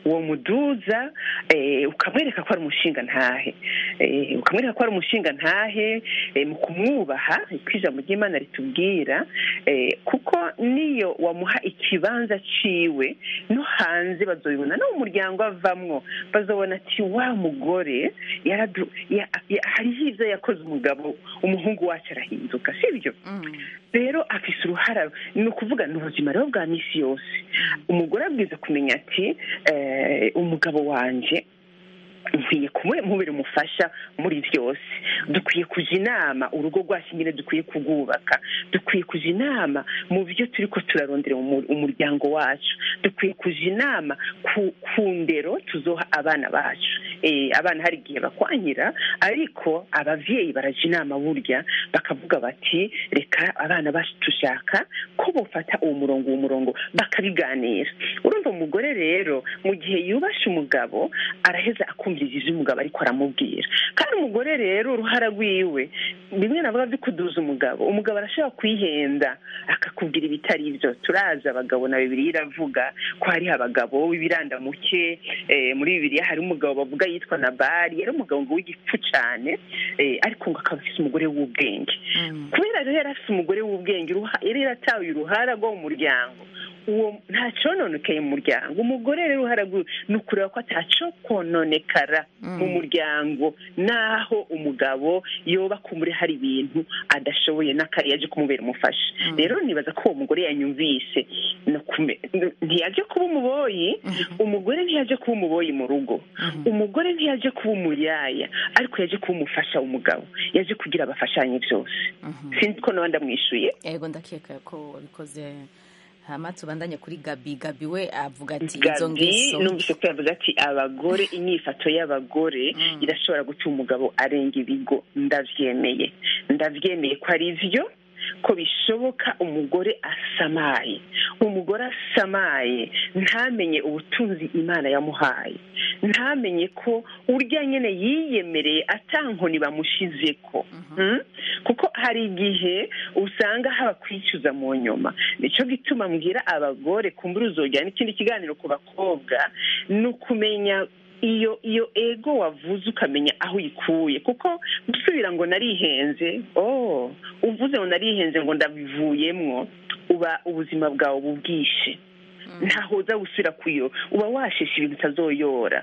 uwo muduza eh, ukamwereka ko ari umushinga ntahe Eh, ukamwereka ko ari umushinga ntahe eh, mu kumwubaha ko ijambo ry'imana ritubwira eh, kuko niyo wamuha ikibanza ciwe no hanze bazobibona no mu muryango avamwo bazobona ati wa mugore yaradu- ya- ya- hariho ivyo yakoze umugabo umuhungu wacu arahinduka sibyo rero afise uruhara ni ukuvuga ni ubuzima rero bwa misi yose umugore abwiza kumenya ati eh, umugabo wanje nkwiye kumubera umufasha muri byose dukwiye kuja inama urugo rwacu nyine dukwiye kurwubaka dukwiye kuja inama mu byo turi ko turarondera umu- umuryango wacu dukwiye kuja inama ku, ku ndero tuzoha abana bacu eh, abana hari igihe bakwanyira ariko abavyeyi baraja inama burya bakavuga bati reka abana bacu dushaka ko bofata uwo murongo uwo murongo bakabiganira urumva umugore rero mu gihe yubashe umugabo araheza akumviriza ivyo umugabo ariko aramubwira kandi umugore rero uruhara rwiwe bimwe navuga byo kuduza umugabo umugabo arashobora kwihenda akakubwira ibitari byo turazi abagabo na bibiri iravuga ko hariho abagabo b'ibirandamuke eh, muri bibiriya hari umugabo bavuga yitwa nabari yari umugabo ngo w'igipfu cane eh, ariko ngo akaba afise umugore w'ubwenge kubera rero yari afise umugore w'ubwenge uruha- yari yarataye uruhara rwo mu muryango uwo nta cononekaye mu muryango umugore rero uruhara rwiwe ni ukureba ko ataco kononekara mu muryango naho umugabo yoba kumuri hari ibintu adashoboye n'akari yaje kumubera umufasha rero nibaza ko uwo mugore yanyumvise no kume- ntiyaje kuba umuboyi umugore ntiyaje kuba umuboyi mu rugo umugore ntiyaje kuba umuyaya ariko yaje kuba umufasha w'umugabo yaje kugira abafashanye byose sinzi ko nawe ndamwishuye yego ndakeka ko wabikoze hama tubandanye kuri gabi gabi we avuga ati izo gabi ngeso numvise ko yavuze ati abagore inyifato y'abagore irashobora gutuma umugabo arenga ibigo ndavyemeye ndavyemeye ko ari vyo ko bishoboka umugore asamaye umugore asamaye ntamenye ubutunzi imana yamuhaye ntamenye ko urya nyene yiyemereye atankoni bamushizeko Mm? kuko hari igihe usanga haba kwicuza mu nyuma nico gituma mbwira abagore kumbura uzojyana n'ikindi kiganiro ku bakobwa ni ukumenya iyo iyo ego wavuze ukamenya aho uyikuye kuko gusubira ngo narihenze oh uvuze ngo narihenze ngo ndabivuyemwo uba ubuzima bwawe bubwishe ntaho uza gusubira kuyo uba washeshe ibintu utazoyora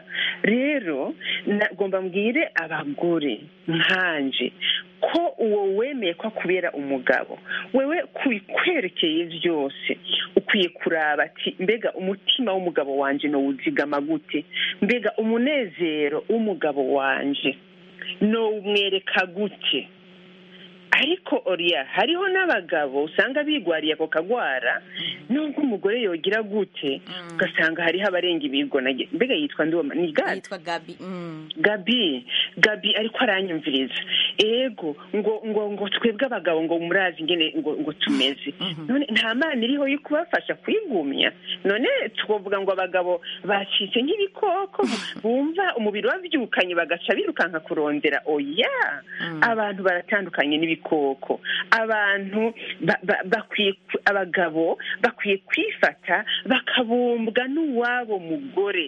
rero nagomba mbwire abagore nkanje ko uwo wemeye ko akubera umugabo wewe kubikwerekeye byose ukwiye kuraba ati mbega umutima w'umugabo wanje nowuzigama gute mbega umunezero w'umugabo wanje nowumwereka gute ariko oriya hariho n'abagabo usanga bigwariye ako kagwara nubwo umugore yogira gute ugasanga hariho abarenga ibigo nage- mbega yitwa ndiwoma ni gadi yitwa gabi gabi gabi ariko aranyumviriza ego ngo ngo ngo twebwe abagabo ngo murazi ingene ngo ngo tumeze none nta mana iriho yo kubafasha kwigumya none twavuga ngo abagabo bacitse nk'ibikoko bumva umubiri wabyukanye bagaca birukanka kurondera oya abantu baratandukanye n'ibikoko abantu ba- ba- bakwiye ku- abagabo bakwiye kwifata bakabumbwa n'uwabo mugore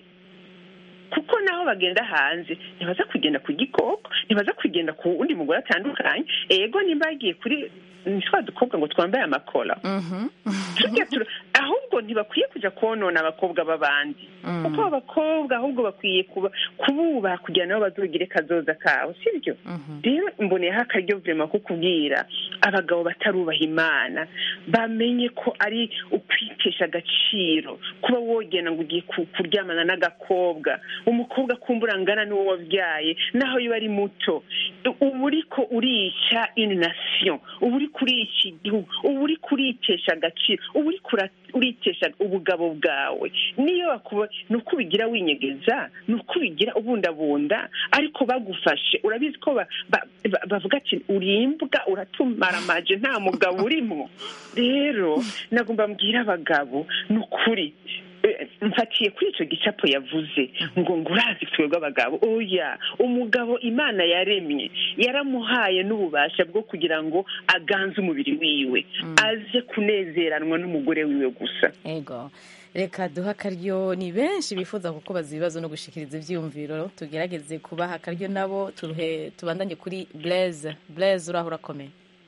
kuko naho bagenda hanze ntibaza kugenda ku gikoko ntibaza kugenda ku wundi mugore atandukanye ego nimba bagiye kuri ni twa dukobwa ngo twambaye amakora Tujya tura- ahubwo ntibakwiye kujya konona abakobwa b'abandi kuko abakobwa ahubwo bakwiye kuba kububaha kugira nabo bazogire kazoza kabo sibyo rero mboneyeho akaryo vurema ko kubwira abagabo batarubaha imana bamenye ko ari ukwitesha agaciro kuba wogenda ngo ugiye ku- kuryamana n'agakobwa umukobwa kumbura angana n'uwo wabyaye naho yaba ari muto uba uriko urica une nation uba uri kurica igihugu uba uri kuritesha agaciro uba uri kura- uritesha ubugabo bwawe niyo bakuba ni uko ubigira winyegeza ni uko ubigira ubundabunda ariko bagufashe urabizi ko ba- ba- ba- bavuga ati urimbwa uratumaramaje nta mugabo urimo rero nagomba mbwira abagabo ni ukuri Eh, mfatiye kuri icyo gicapo yavuze ngo ngo urazi twebwe abagabo oya umugabo imana yaremye yaramuhaye n'ububasha bwo kugira ngo aganze umubiri wiwe aze kunezeranwa n'umugore wiwe gusa ego reka duha akaryo ni benshi bifuza kukubaza ibibazo no gushikiriza ibyiyumviro tugerageze kubaha akaryo nabo turuhe tubandanye kuri blaise blaise uraho urakomeye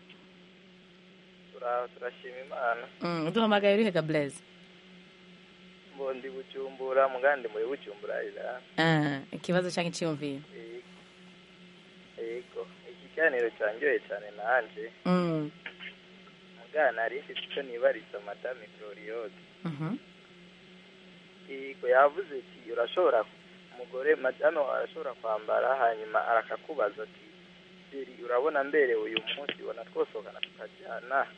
turashima imana Mm, duhamagaye urihega blaise mbondi bujumbura mugandi muri bujumbura ira Ah, ikibazo cyangwa icyiyumviro yego ikiganiro cyanyoye cyane nanje Mm, mugana nari mfite icyo nibariza madame gloriose mhm. yego yavuze ati urashobora umugore madame wawe arashobora kwambara hanyuma arakakubaza ati "Sheri, urabona mberewe uyu munsi ubona twosohokana tukajyana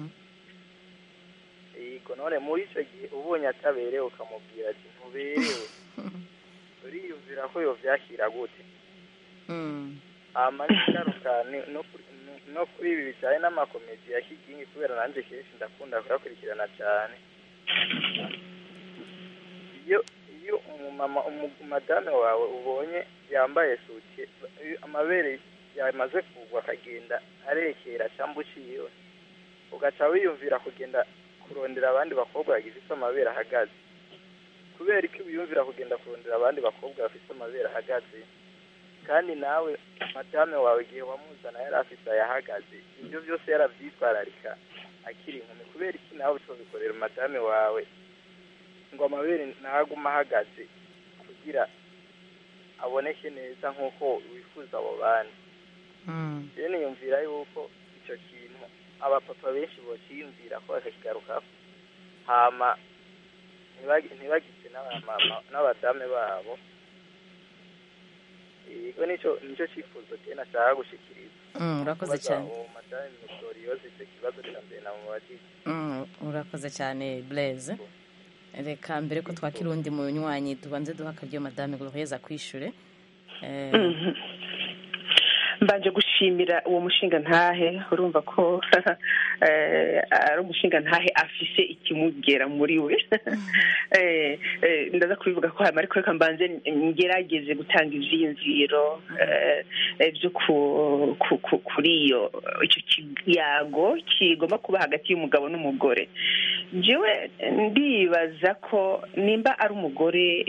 yego none muri icyo gihe ubonye ataberewe ukamubwira ati ntuberewe uriyumvira ko yovyakira gute Mm, hama n'ingaruka ni- no kuri- no- no kuri ibi bijyanye n'amakomedi ya kigingi kubera nanjye kenshi ndakunda kuyakurikirana cyane iyo iyo umumama umu- madame wawe ubonye yambaye suti iyo amabere yamaze kugwa akagenda arekera cyangwa uciyewe ugaca wiyumvira kugenda kurondera abandi bakobwa bagifite amabere ahagaze kubera ko wiyumvira kugenda kurondera abandi bakobwa bafite amabere ahagaze kandi nawe madame wawe igihe wamuzana yari afite ayahagaze ibyo byose yarabyitwararika akiri inkumi kubera iki nawe utobikorera madame wawe ngo amabere ntaguma ahagaze kugira aboneke neza nk'uko wifuza abo bandi mm, rero niyumvira yuko icyo kintu abapapa benshi bokiyumvira ko bakakigarukaho hama ntibagi- ntibagise n'abamama n'abadame babo yego nicyo nicyo cyifuzo cye nashaka gushikiriza Mm, urakoze Kubaza cyane. uwo madame Gloriose icyo kibazo cya mbere namubajije Mm, urakoze cyane blaise reka mbere ko twakira undi munywanyi tubanze duha akaryo madame glorieuse akwishure Eh, Mhm. mbanje gushimira uwo mushinga ntahe urumva ko eh, ari umushinga ntahe afise ikimugera muri we Eh, eh, ndaza kubivuga ko hama ariko reka mbanze ngerageze gutanga ivyiyumviro eh, eh, vyo ku- ku- ku- kuri iyo icyo kiyago kigomba kuba hagati y'umugabo n'umugore jewe ndibaza ko nimba ari umugore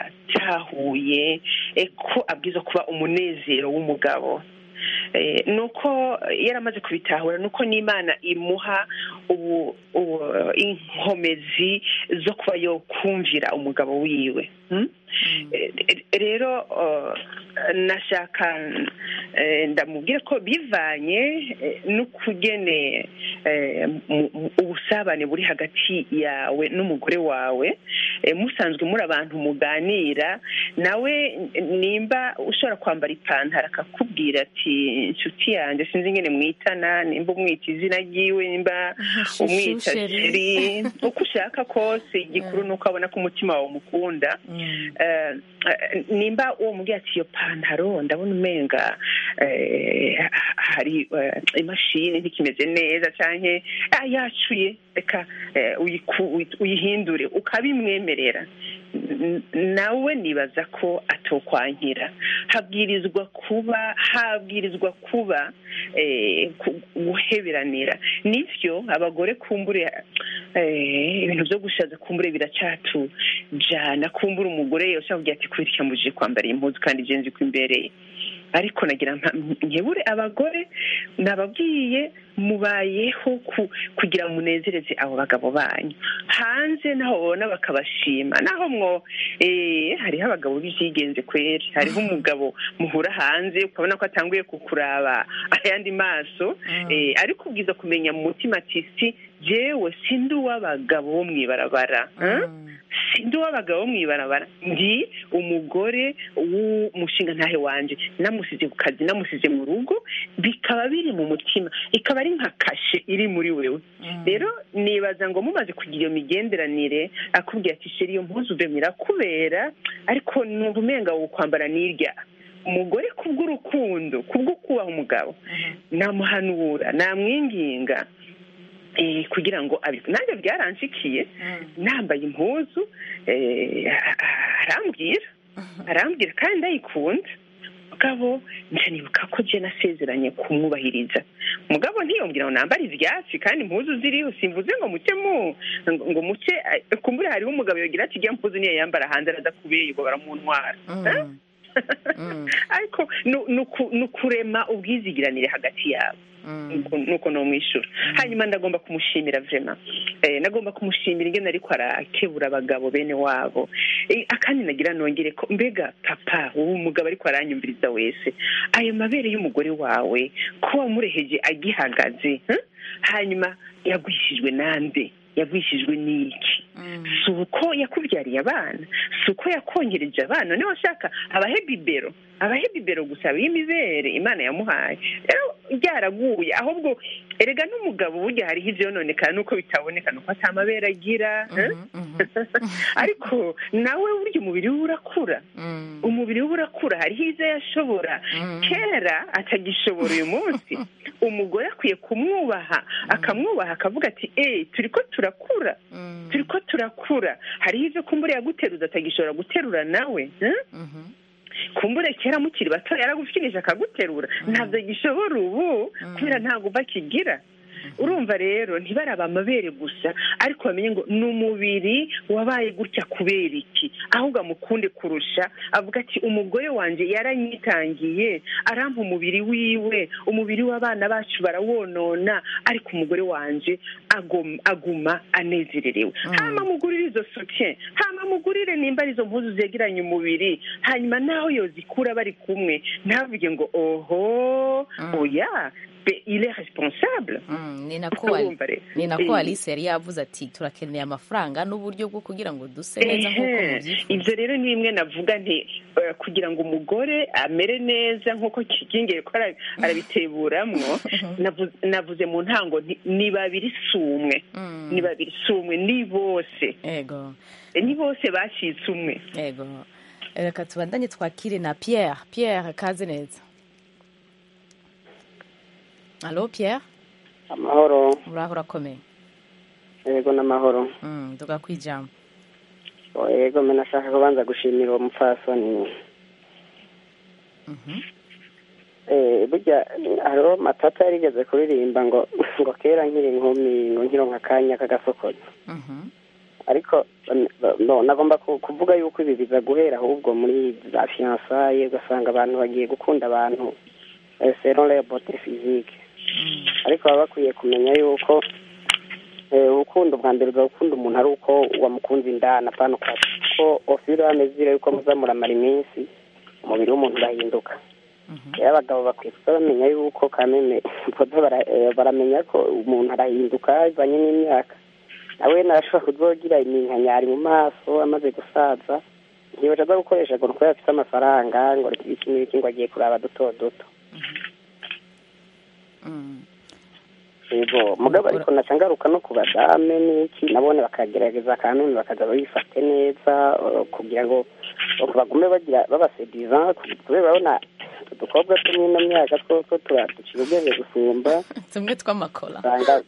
yatahuye eh, ko abwiza kuba umunezero w'umugabo Eh, nuko yaramaze kubitahura nuko n'imana imuha ubu ubu inkomezi zo kuba yo kumvira umugabo wiwe hmm? Eh, rero eh, nashaka eh, ndamubwira ko bivanye eh, n'ukugene eh, mu- mu- ubusabane buri hagati yawe n'umugore wawe eh, musanzwe muri abantu muganira nawe nimba ushobora kwambara ipantaro akakubwira ati inshuti yanjye sinzi ingene mwitana nimba umwita izina ryiwe nimba umwita Sheri. sheri uko ushaka kose igikuru ni uko abona ko umutima wawe umukunda Eh, eh, nimba uwo mubwira ati iyo pantaro ndabona umenga eh, hari eh, imashini ntikimeze neza canke ah, yacuye reka eh, uyiku- uyi- uyihindure ukabimwemerera N- nawe nibaza ko atokwankira habwirizwa kuba habwirizwa kuba eh, ku- guheberanira nivyo abagore kumbure eh, ibintu vyo gushaza kumbure biracatujana kumbure umugore yose avuga ati kubera iki yambujije kwambara iyi mpuzu kandi je nzi ko imbereye ariko nagira nka- nkebure abagore nababwiye mubayeho ku- kugira munezereze abo bagabo banyu hanze naho babona bakabashima naho mwo eh, hariho abagabo b'ivyigenze kweri hariho umugabo muhura hanze ukabona ko atanguye kukuraba ayandi maso eh, ariko ubwiza kumenya mu mutima ati si jewe sindi uw'abagabo bo mw'ibarabara eh? sindi uw'abagabo bo mw'ibarabara ndi umugore w'umushinga ntahe wanje namusize ku kazi namusize mu rugo bikaba biri mu mutima ikaba ari nka kashe iri muri wewe rero nibaza ngo mumaze kugira iyo migenderanire akubwira ati sheri iyo mpuzu uvemera kubera ariko numva umenga wo kwambara n'irya umugore kubw'urukundo kubwo kubaha umugabo namuhanura namwinginga eh, kugira ngo abi nanjye byaranshikiye nambaye impuzu eh, arambwira arambwira kandi ndayikunda mugabo nca nibuka ko je nasezeranye kumwubahiriza mugabo ntiyongera ngo nambare ivyatsi kandi impuzu ziriho simvuze ngo muce mu ngo ngo muce eh, kumbure hariho umugabo yogira ati irya mpuzu niyo yambara hanze araza kubeye ngo baramuntwara Eh? ariko nu- nuku- ni ukurema ubwizigiranire hagati yabo Nuko- nuko nomwishura hanyuma ndagomba kumushimira vrema eh, nagomba kumushimira ingene ariko arakebura abagabo bene wabo eh, akandi nagira nongere ko mbega papa wowe umugabo ariko aranyumviriza wese ayo mabere y'umugore wawe ko wamureheje agihagaze eh? hanyuma yagwishijwe nande yagwishijwe n'iki si uko yakubyariye abana si uko yakongereje abana niba washaka abahe bibero abahe bibero gusa y'imibere imana yamuhaye rero byaraguye ahubwo erega n'umugabo burya hariho ivyononekana nuko bitaboneka nuko ata mabere agira eh? ariko nawe burya umubiri we urakura umubiri we urakura hariho izo yashobora kera atagishobora uyu munsi umugore akwiye kumwubaha akamwubaha akavuga ati eee turi ko turakura turi ko turakura hariho ibyo kumbura yaguteruza atagishobora guterura nawe eh? kumbure kera mukiri bato yaragufirije akaguterura ntabwo gishobora ubu kubera ntabwo uva kigira urumva rero ntibaraba amabere gusa ariko bamenye ngo ni umubiri wabaye gutya kubera iki ahubwo amukunde kurusha avuga ati umugore wanjye yaranyitangiye arampa umubiri wiwe umubiri w'abana bacu barawonona ariko umugore wanjye agom- aguma anezererewe hama mugurire izo soutien hama mugurire nimba ari izo mpuzu zegeranye umubiri hanyuma naho yozikura bari kumwe ntavuge ngo oho oya be il est responsable ni nako Ali- Urumva rero. ni nako Eh. alice yari yavuze ati turakeneye amafaranga n'uburyo bwo kugira ngo duse neza nk'uko Ehe. mubyifuza ibyo rero ni bimwe navuga nti eh, kugira ngo umugore amere neza nk'uko kigingiye ko ara- arabiteburamwo navu- navuze mu ntango nti ni babiri si umwe ni babiri si umwe ni bose ego Eh, ni bose bacitse umwe ego reka tubandanye twakire na pierre pierre kaze neza alo pierre amahoro uraho urakomeye yego n'amahoro Mm, nduga kwijambo Oh, yego mbe nashaka kubanza gushimira uwo mupfasoni Eh, burya hariho matata yarigeze kuririmba ngo ngo kera nkiri inkumi ngo nkironka akanya k'agasokozo ariko ba- no, nagomba ku- kuvuga yuko ibi biza guhera ahubwo muri za fiyansaye ugasanga abantu bagiye gukunda abantu eh, selon leur beauté physique ariko baba bakwiye kumenya yuko eh, urukundo bwa mbere ugakunda umuntu ari uko wamukunze indani apana uko ko ofiro amezire yuko muza muramara iminsi umubiri w'umuntu urahinduka rero abagabo bakwiye kuza bamenya yuko kameme boza bara- eh, baramenya ko umuntu arahinduka bivanye n'imyaka nawe narashobora kuzogira iminkanyari mu maso amaze gusaza ntibaca aza gukoresha ngo nuko afite amafaranga ngo reka iki n'iki ngo agiye kuraba duto duto yego mugabo ariko naca ngaruka no ku badame n'iki nabone bakagerageza akanuni bakaza babifate neza eh, kugira ngo ngo bagume bagira babasediza kubera urabona utu dukobwa two mw'ino myaka two two tura- duciye ubwenge gusumba tumwe tw'amakora usanga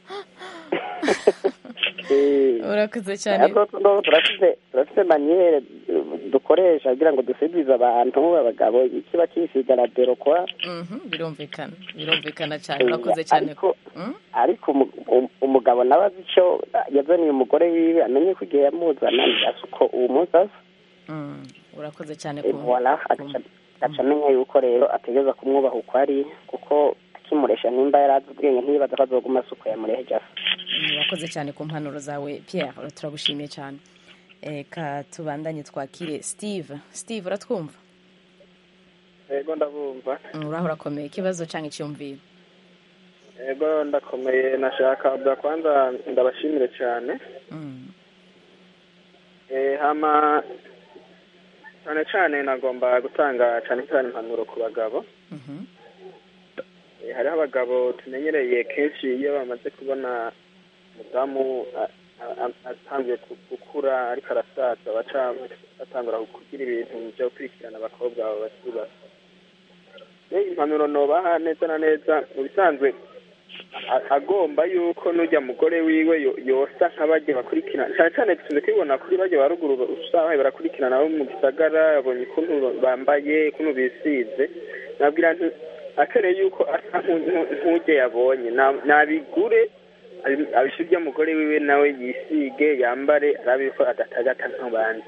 Eh, urakoze cyane ariko no, turafite turafite maniyere eh, dukoresha kugira ngo dusidize abantu abagabo ikiba kisiga la derokwa Mhm, birumvikana birumvikana cyane Eh, urakoze cyane ariko ariko umu- um- umugabo nawe azi icyo yazaniye umugore wiwe amenye ko igihe yamuzana asa uko uwo munsi asa Mm, urakoze cyane Eh, ku voila agaca agaca amenya yuko rero ategereza kumwubaha uko ari kuko akimuresha nimba yari azi ubwenge ntiyibaza ko azoguma asa uko yamureheje asa Mm, urakoze cyane ku mpanuro zawe pierre turagushimiye cyane reka tubandanye twakire steve steve uratwumva yego ndabumva Mm, uraho urakomeye ikibazo cyangwa icyumviro yego ndakomeye nashaka bwa kwanza ndabashimire cyane Eh, hama cyane cyane nagomba gutanga cyane cyane impanuro ku bagabo Eh, hariho abagabo tumenyereye kenshi iyo bamaze kubona umudamu a- a- a- atangiye gu- gukura ariko arasaza baca batangura kugira ibintu byo gukurikirana abakobwa babo bakiri bato rero impanuro nobaha neza na neza mu bisanzwe a- agomba yuko n'ujya mugore wiwe yo- yosa nk'abajya bakurikirana cyane cyane dukunze kubibona kuri bajya ba ruguru usanga barakurikirana abo mu gisagara babonye ukuntu bambaye ukuntu bisize nabwira nti akereye yuko asa nku- nku- nk'ujya yabonye Na- nabigure abi- abishe ujya mugore wiwe nawe yisige yambare arabe ko adatagata nk'abandi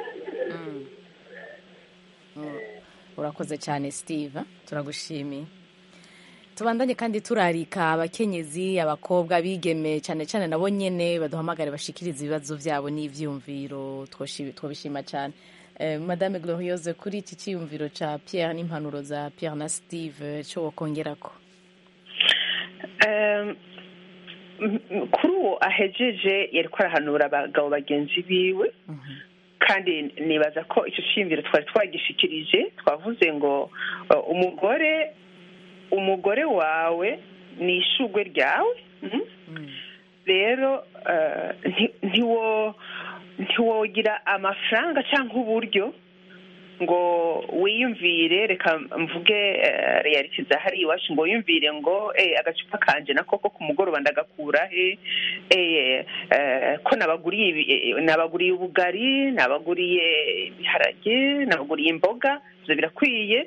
urakoze cyane steve turagushimiye tubandanye kandi turarika abakenyezi abakobwa abigeme cyane cyane nabo nyene baduhamagare bashikiriza ibibazo byabo n'ivyumviro twoshi- twobishima cyane Eh, madame gloriose kuri iki cyiyumviro ca pierre n'impanuro za pierre na steve cyo wokongerako Em, m- m- kuri uwo ahejeje yari ko arahanura abagabo bagenzi biwe kandi nibaza ko icyo cyiyumviro twari twagishikirije twavuze ngo uh, umugore umugore wawe ni ishugwe ryawe mhm. rero eh, nti- ntiwo ntiwogira amafaranga cyangwa uburyo ngo wiyumvire reka mvuge eh, reality za hariya iwacu ngo wiyumvire ngo eh, agacupa kanje nako ko ku mugoroba ndagakura he eh, eh, ko nabaguriye ibi- eh, nabaguriye ubugari nabaguriye ibiharage nabaguriye imboga ibyo birakwiye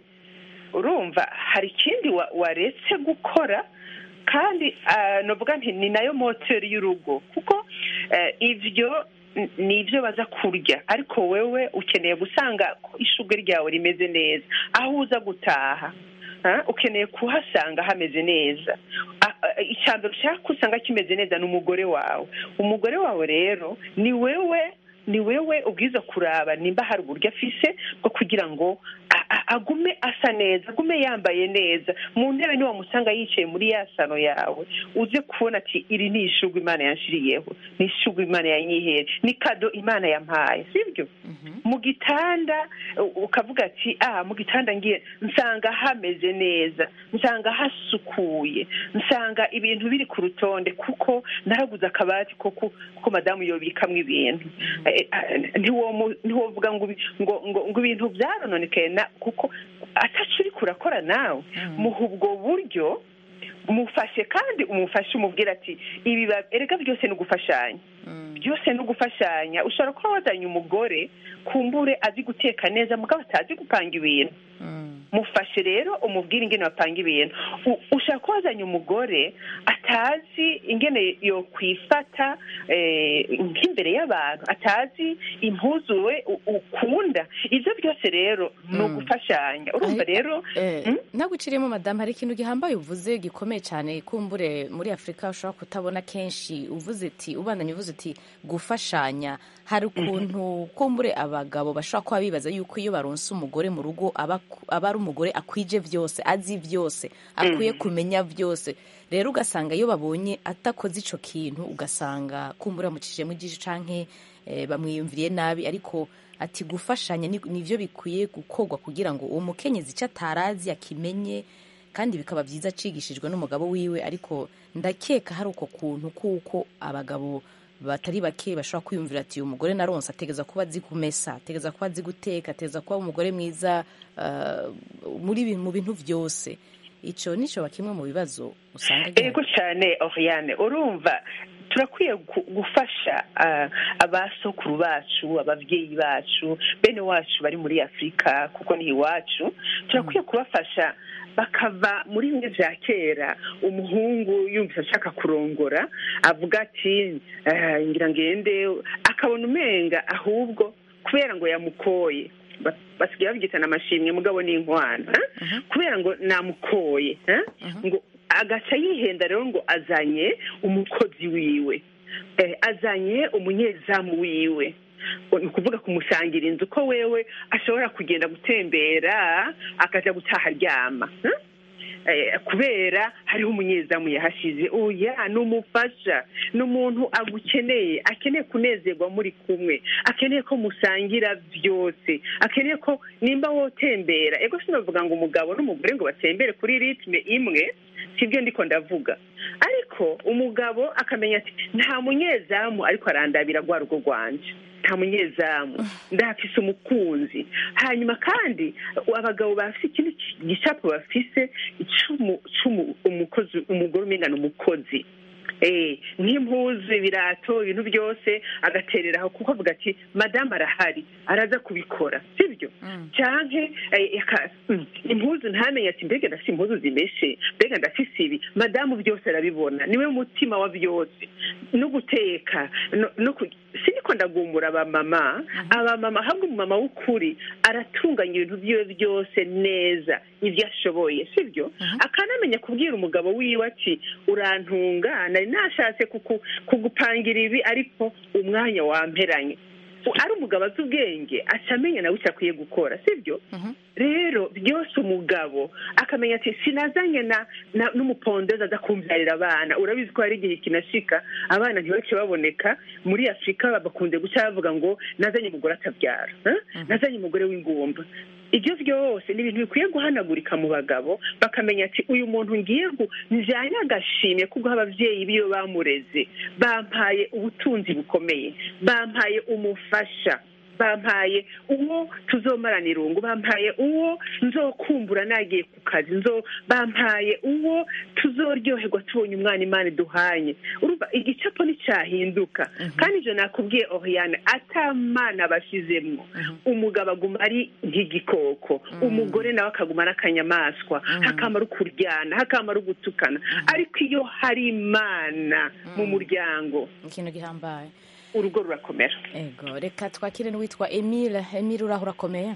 urumva hari ikindi wa- waretse gukora kandi ah, novuga nti ni nayo moteri y'urugo kuko eh, ivyo n- ni ibyo baza kurya ariko wewe ukeneye gusanga ko ishugwe ryawe rimeze neza aho uza gutaha ah, ukeneye kuhasanga hameze neza Ah, ah, icya mbere ushaka usanga kimeze neza ni umugore wawe umugore wawe rero ni wewe ni wewe ubwiza kuraba nimba hari uburyo afise bwo kugira ngo a- a- agume asa neza agume yambaye neza mu ntebe niwamusanga yicaye muri ya sano yawe uze kubona ati iri ni ishugwe imana yanshiriyeho ni ishugwe imana yanyihere ni kado imana yampaye sibyo mu gitanda u- ukavuga ati ah mu gitanda ngiye nsanga hameze neza nsanga hasukuye nsanga ibintu biri ku rutonde kuko naraguze akabati ko ku- kuko madamu yobikamwo ibintu Eh, eh, ntiwomu- ntiwovuga ngo ibi- ngo ngo ngo ibintu byarononekaye na kuko ataco uriko urakora nawe muha ubwo buryo mufashe kandi umufashe umubwira ati ibi ba- erega byose ni ugufashanya byose ni ugufashanya ushobora kuba wazanye umugore kumbure azi guteka neza mugabo atazi gupanga ibintu mufashe rero umubwire ingene bapanga ibintu U- ushaka ko wazanye umugore atazi ingene yo kwifata eh, nk'imbere y'abantu atazi impuzu we u- ukunda ibyo byose rero ni ugufashanya urumva rero naguciriyemo madamu hari ikintu gihambaye uvuze gikomeye cyane kumbure muri afurika ushobora kutabona kenshi uvuze ati ubandanye uvuze uti gufashanya hari ukuntu kumbure abagabo bashobora kuba bibaza yuko iyo baronse umugore mu rugo aba aba ari umugore akwije byose azi byose akwiye Mhm. kumenya byose rero ugasanga iyo babonye atakoze ico kintu ugasanga kumbura amucishijemo ijisho canke eh, bamwiyumviriye nabi ariko ati gufashanya ni- nivyo bikwiye gukorwa kugira ngo uwo mukenyezi icyo atarazi akimenye kandi bikaba byiza acigishijwe n'umugabo wiwe ariko ndakeka hari uko kuntu kuko abagabo batari bake bashobora kwiyumvira ati uyu mugore naronse ategeza kuba azi kumesa ategeza kuba azi guteka ategeza kuba umugore mwiza uh, muri bi- mu bintu byose ico nico kimwe mu bibazo usanga gihari. ego cyane oriane urumva turakwiye gu- gufasha ah, abasokuru bacu ababyeyi bacu bene wacu bari muri afurika kuko ni iwacu turakwiye kubafasha bakava muri bimwe bya kera umuhungu yumvise ashaka kurongora avuga ati "Ah, ngira ngende akabona umenga ahubwo kubera ngo yamukoye Ba- basigaye babyitana amashimwe mugabo ni inkwano eh? kubera ngo namukoye eh? ngo agaca yihenda rero ngo azanye umukozi wiwe eh, azanye umunyezamu wiwe ni ukuvuga kumusangira inzu ko wewe ashobora kugenda gutembera akaja gutaha aryama eh? Eh, kubera hariho umunyezamu yahashize oya ni umufasha ni umuntu agukeneye akeneye kunezerwa muri kumwe akeneye ko musangira byose akeneye ko nimba wotembera ego sinavuga ngo umugabo n'umugore ngo batembere kuri ritme imwe sibyo ndiko ndavuga ariko umugabo akamenya ati nta munyezamu ariko arandabira rwa rugo rwanje nta munyezamu ndahafise umukunzi hanyuma kandi abagabo bafise ikindi gicapo bafise icumu cumu umukozi umugore umengana umukozi eh nk'impuzu ibirato ibintu byose agaterera aho kuko avuga ati madamu arahari araza kubikora sibyo canke eh, aka- mm, impuzu ntamenye ati mbega ndafise impuzu zimeshe mbega ndafise ibi madamu byose arabibona niwe mutima wa byose no guteka no, no ku- siniko ndagumbura abamama abamama ahubwo umumama w'ukuri aratunganya ibintu byiwe byose neza ibyo ashoboye sibyo akanamenya kubwira umugabo wiwe ati urantunga nari nashatse kuku- kugupangira ibi ariko umwanya wamperanye U- ari umugabo azi ubwenge aca amenya nawe icyo akwiye gukora sibyo rero byose umugabo akamenya ati sinazanye na na- n'umupondezi aza kumbyarira abana urabizi ko hari igihe kinashika abana ntibake baboneka muri afurika bakunze guca bavuga ngo nazanye umugore atabyara eh? nazanye umugore w'ingumba ibyo byose ni ibintu bikwiye guhanagurika mu bagabo bakamenya ati uyu muntu ngiye ngo njyanye agashimye kubwo ababyeyi biyo bamureze bampaye ubutunzi bukomeye bampaye umufasha bampaye uwo tuzomara irungu bampaye uwo nzokumbura nagiye ku kazi nzo bampaye uwo tuzoryoherwa tubonye umwana imana iduhanye urumva igicapo nticyahinduka kandi ibyo nakubwiye oriyane atamana bashyizemo umugabo aguma ari nk'igikoko umugore nawe akaguma ari akanyamaswa hakamara ukuryana hakamara ugutukana ariko iyo hari imana mu muryango ikintu gihambaye urugo rurakomera ego reka twakire n'uwitwa emile emile uraho urakomeye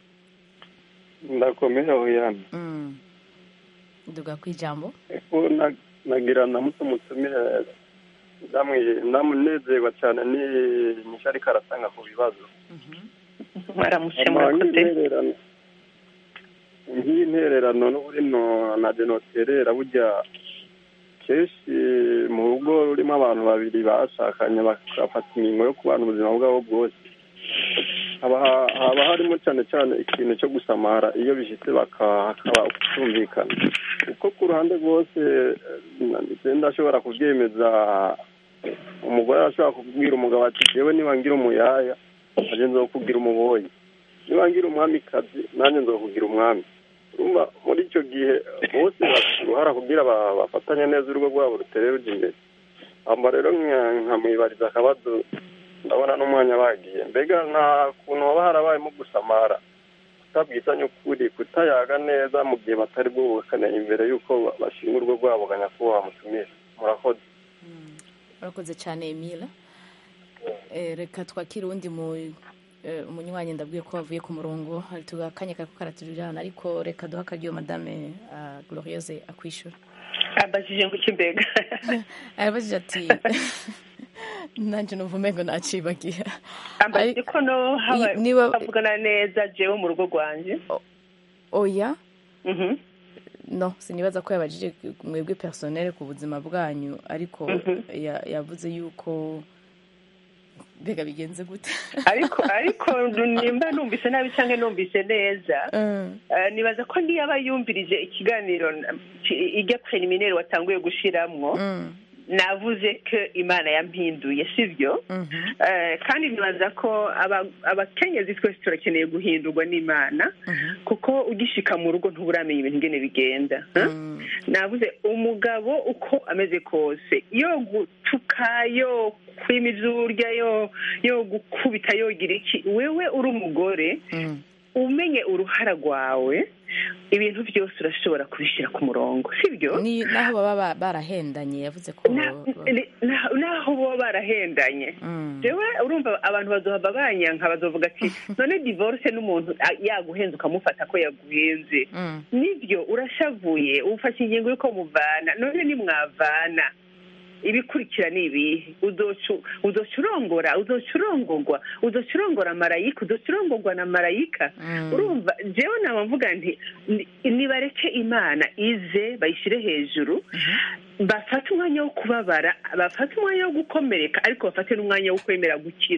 ndakomeye aho yana Mm. duga ku ijambo ko na- nagira na muto mutumire ndamwi- ndamunezerwa cyane ni nyinshi ariko arasanga ku bibazo mwaramutse Ama murakoze nk'intererano nk'intererano n'uburi no na denoterera burya kenshi mu rugo rurimo abantu babiri bashakanye bagafata ingingo yo kubana ubuzima bwabo bwose haba haba harimo cyane cyane ikintu cyo gusamara iyo bishyitse baka- hakaba kutumvikana kuko ku ruhande rwose eh, ndashobora kubyemeza umugore arashobora kubwira umugabo ati jewe niba ngira umuyaya nanjye nzokubwira umuboyi niba ngira umwamikazi nanjye nzokubwira umwami urumva muri icyo gihe bose bafite uruhara kugira ba- bafatanye neza urugo rwabo rutere rujya imbere hamba rero nka- nkamwibariza akabazo ndabona n'umwanya bagiye mbega nta kuntu haba harabayemo gusamara kutabwisanya ukuri kutayaga neza mu gihe batari bwubakane imbere y'uko ba- bashinga urugo rwabo ga nyakubahwa mutumire murakoze urakoze cyane emile Eh, reka twakire uwundi mu eh, umunywanyi ndabwiye ko wavuye ku murongo hari tugakanya kako karaturirana ariko reka duha akaryo madame ah, glorieuse akwishyura abajije ngo iki mbega arabajije ati nanjye numva umengo nacibagiye ambajije ko no haba I- niba- havugana neza jewe mu rugo rwanjye oya no sinibaza ko yabajije mwebwe personnel ku buzima bwanyu ariko ya- yavuze yuko mbega bigenze gute ariko ariko nimba numvise nabi cyangwa numvise neza Eh, nibaza ko niyo aba yumvirije ikiganiro na- ki- ijya preliminaire watanguye gushiramwo navuze ko imana yampinduye sibyo Eh, kandi nibaza ko aba- abakenyezi twese turakeneye guhindurwa n'imana kuko ugishika mu rugo ntuburamenya ibintu ingene bigenda huh? navuze umugabo uko ameze kose yo gutuka yo kwima ivyurya yo yo gukubita yogira iki wewe uri umugore umenye uruhara rwawe ibintu byose urashobora kubishyira ku murongo sibyo ni naho baba ba- barahendanye yavuze ko Ni- na- naho baba barahendanye jewe urumva abantu bazohava banyanka bazovuga ati none divorce n'umuntu a- yaguhenze ukamufata ko yaguhenze nibyo urashavuye ufashe ingingo y'uko muvana none nimwavana ibikurikira ni ibihe uzoca uzoca urongora uzoca urongorwa uzoca urongora marayika uzoca urongorwa na marayika urumva jewe naba mvuga nti ni- nibareke imana ize bayishyire hejuru bafate umwanya wo kubabara bafate umwanya wo gukomereka ariko bafate n'umwanya wo kwemera gukira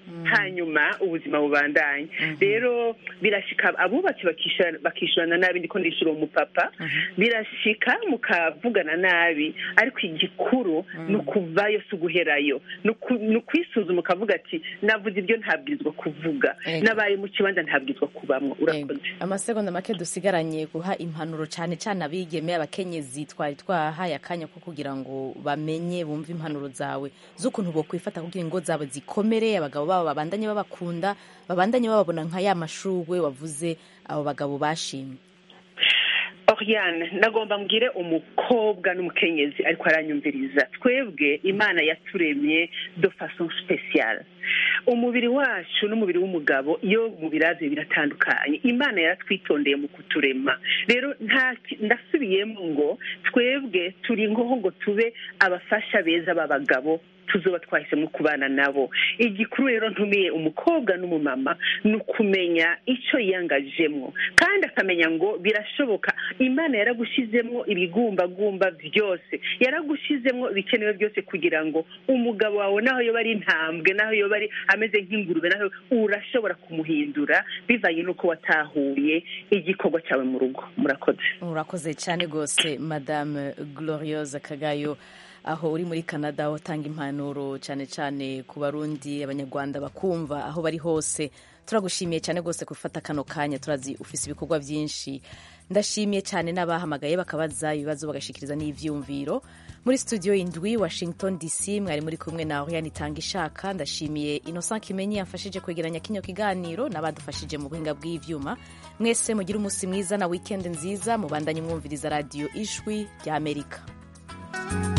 hanyuma ubuzima bubandanye rero birashika abubatse bakishyura- bakishyurana nabi ndiko ndishyura uwo mupapa birashika mukavugana nabi ariko igikuru ni ukuvayo si uguherayo Ni uku- ni ukwisuzuma ukavuga ati navuze ibyo ntabwirizwa kuvuga Ego. nabaye mu kibanza ntabwirizwa kubamwo urakoze amasegonda make dusigaranye guha impanuro cyane cyane abigeme abakenyezi twari twahaye akanya ko kugira ngo bamenye bumve impanuro zawe z'ukuntu bokwifata kugira ingo zabo zikomere abagabo babo babandanye babakunda babandanye bababona nka ya mashurwe wavuze abo bagabo bashimye Oriane nagomba mbwire umukobwa n'umukenyezi ariko aranyumviriza twebwe imana yaturemye de façon spéciale umubiri wacu n'umubiri w'umugabo iyo mubiravye biratandukanye imana yaratwitondeye mu kuturema rero nta ki- ndasubiyemo ngo twebwe turi ngoho ngo tube abafasha beza b'abagabo tuzoba twahisemo kubana nabo igikuru rero ntumiye umukobwa n'umumama ni ukumenya icyo yiyangajemo kandi akamenya ngo birashoboka imana yaragushyizemo ibigumbagumba byose yaragushyizemo ibikenewe byose kugira ngo umugabo wawe naho yoba ari intambwe naho yoba ari ameze nk'ingurube naho urashobora kumuhindura bivanye n'uko watahuye igikorwa cyawe mu rugo murakoze urakoze cyane rwose madame gloriose kagayo aho uri muri canada aho utanga impanuro cyane cyane ku barundi abanyarwanda bakumva aho bari hose turagushimiye cyane rwose gufata kano kanya turazi ufise ibikorwa byinshi ndashimiye cyane n'abahamagaye bakabaza ibibazo bagashikiriza n'ivyumviro muri studio indwi washington dc mwari muri kumwe na oriane itanga ishaka ndashimiye innocent kimenyi yamfashije kwegeranya kino kiganiro n'abadufashije mu buhinga bw'ivyuma mwese mugire umunsi mwiza na weekend nziza mubandanye mwumviriza radiyo ijwi ry'amerika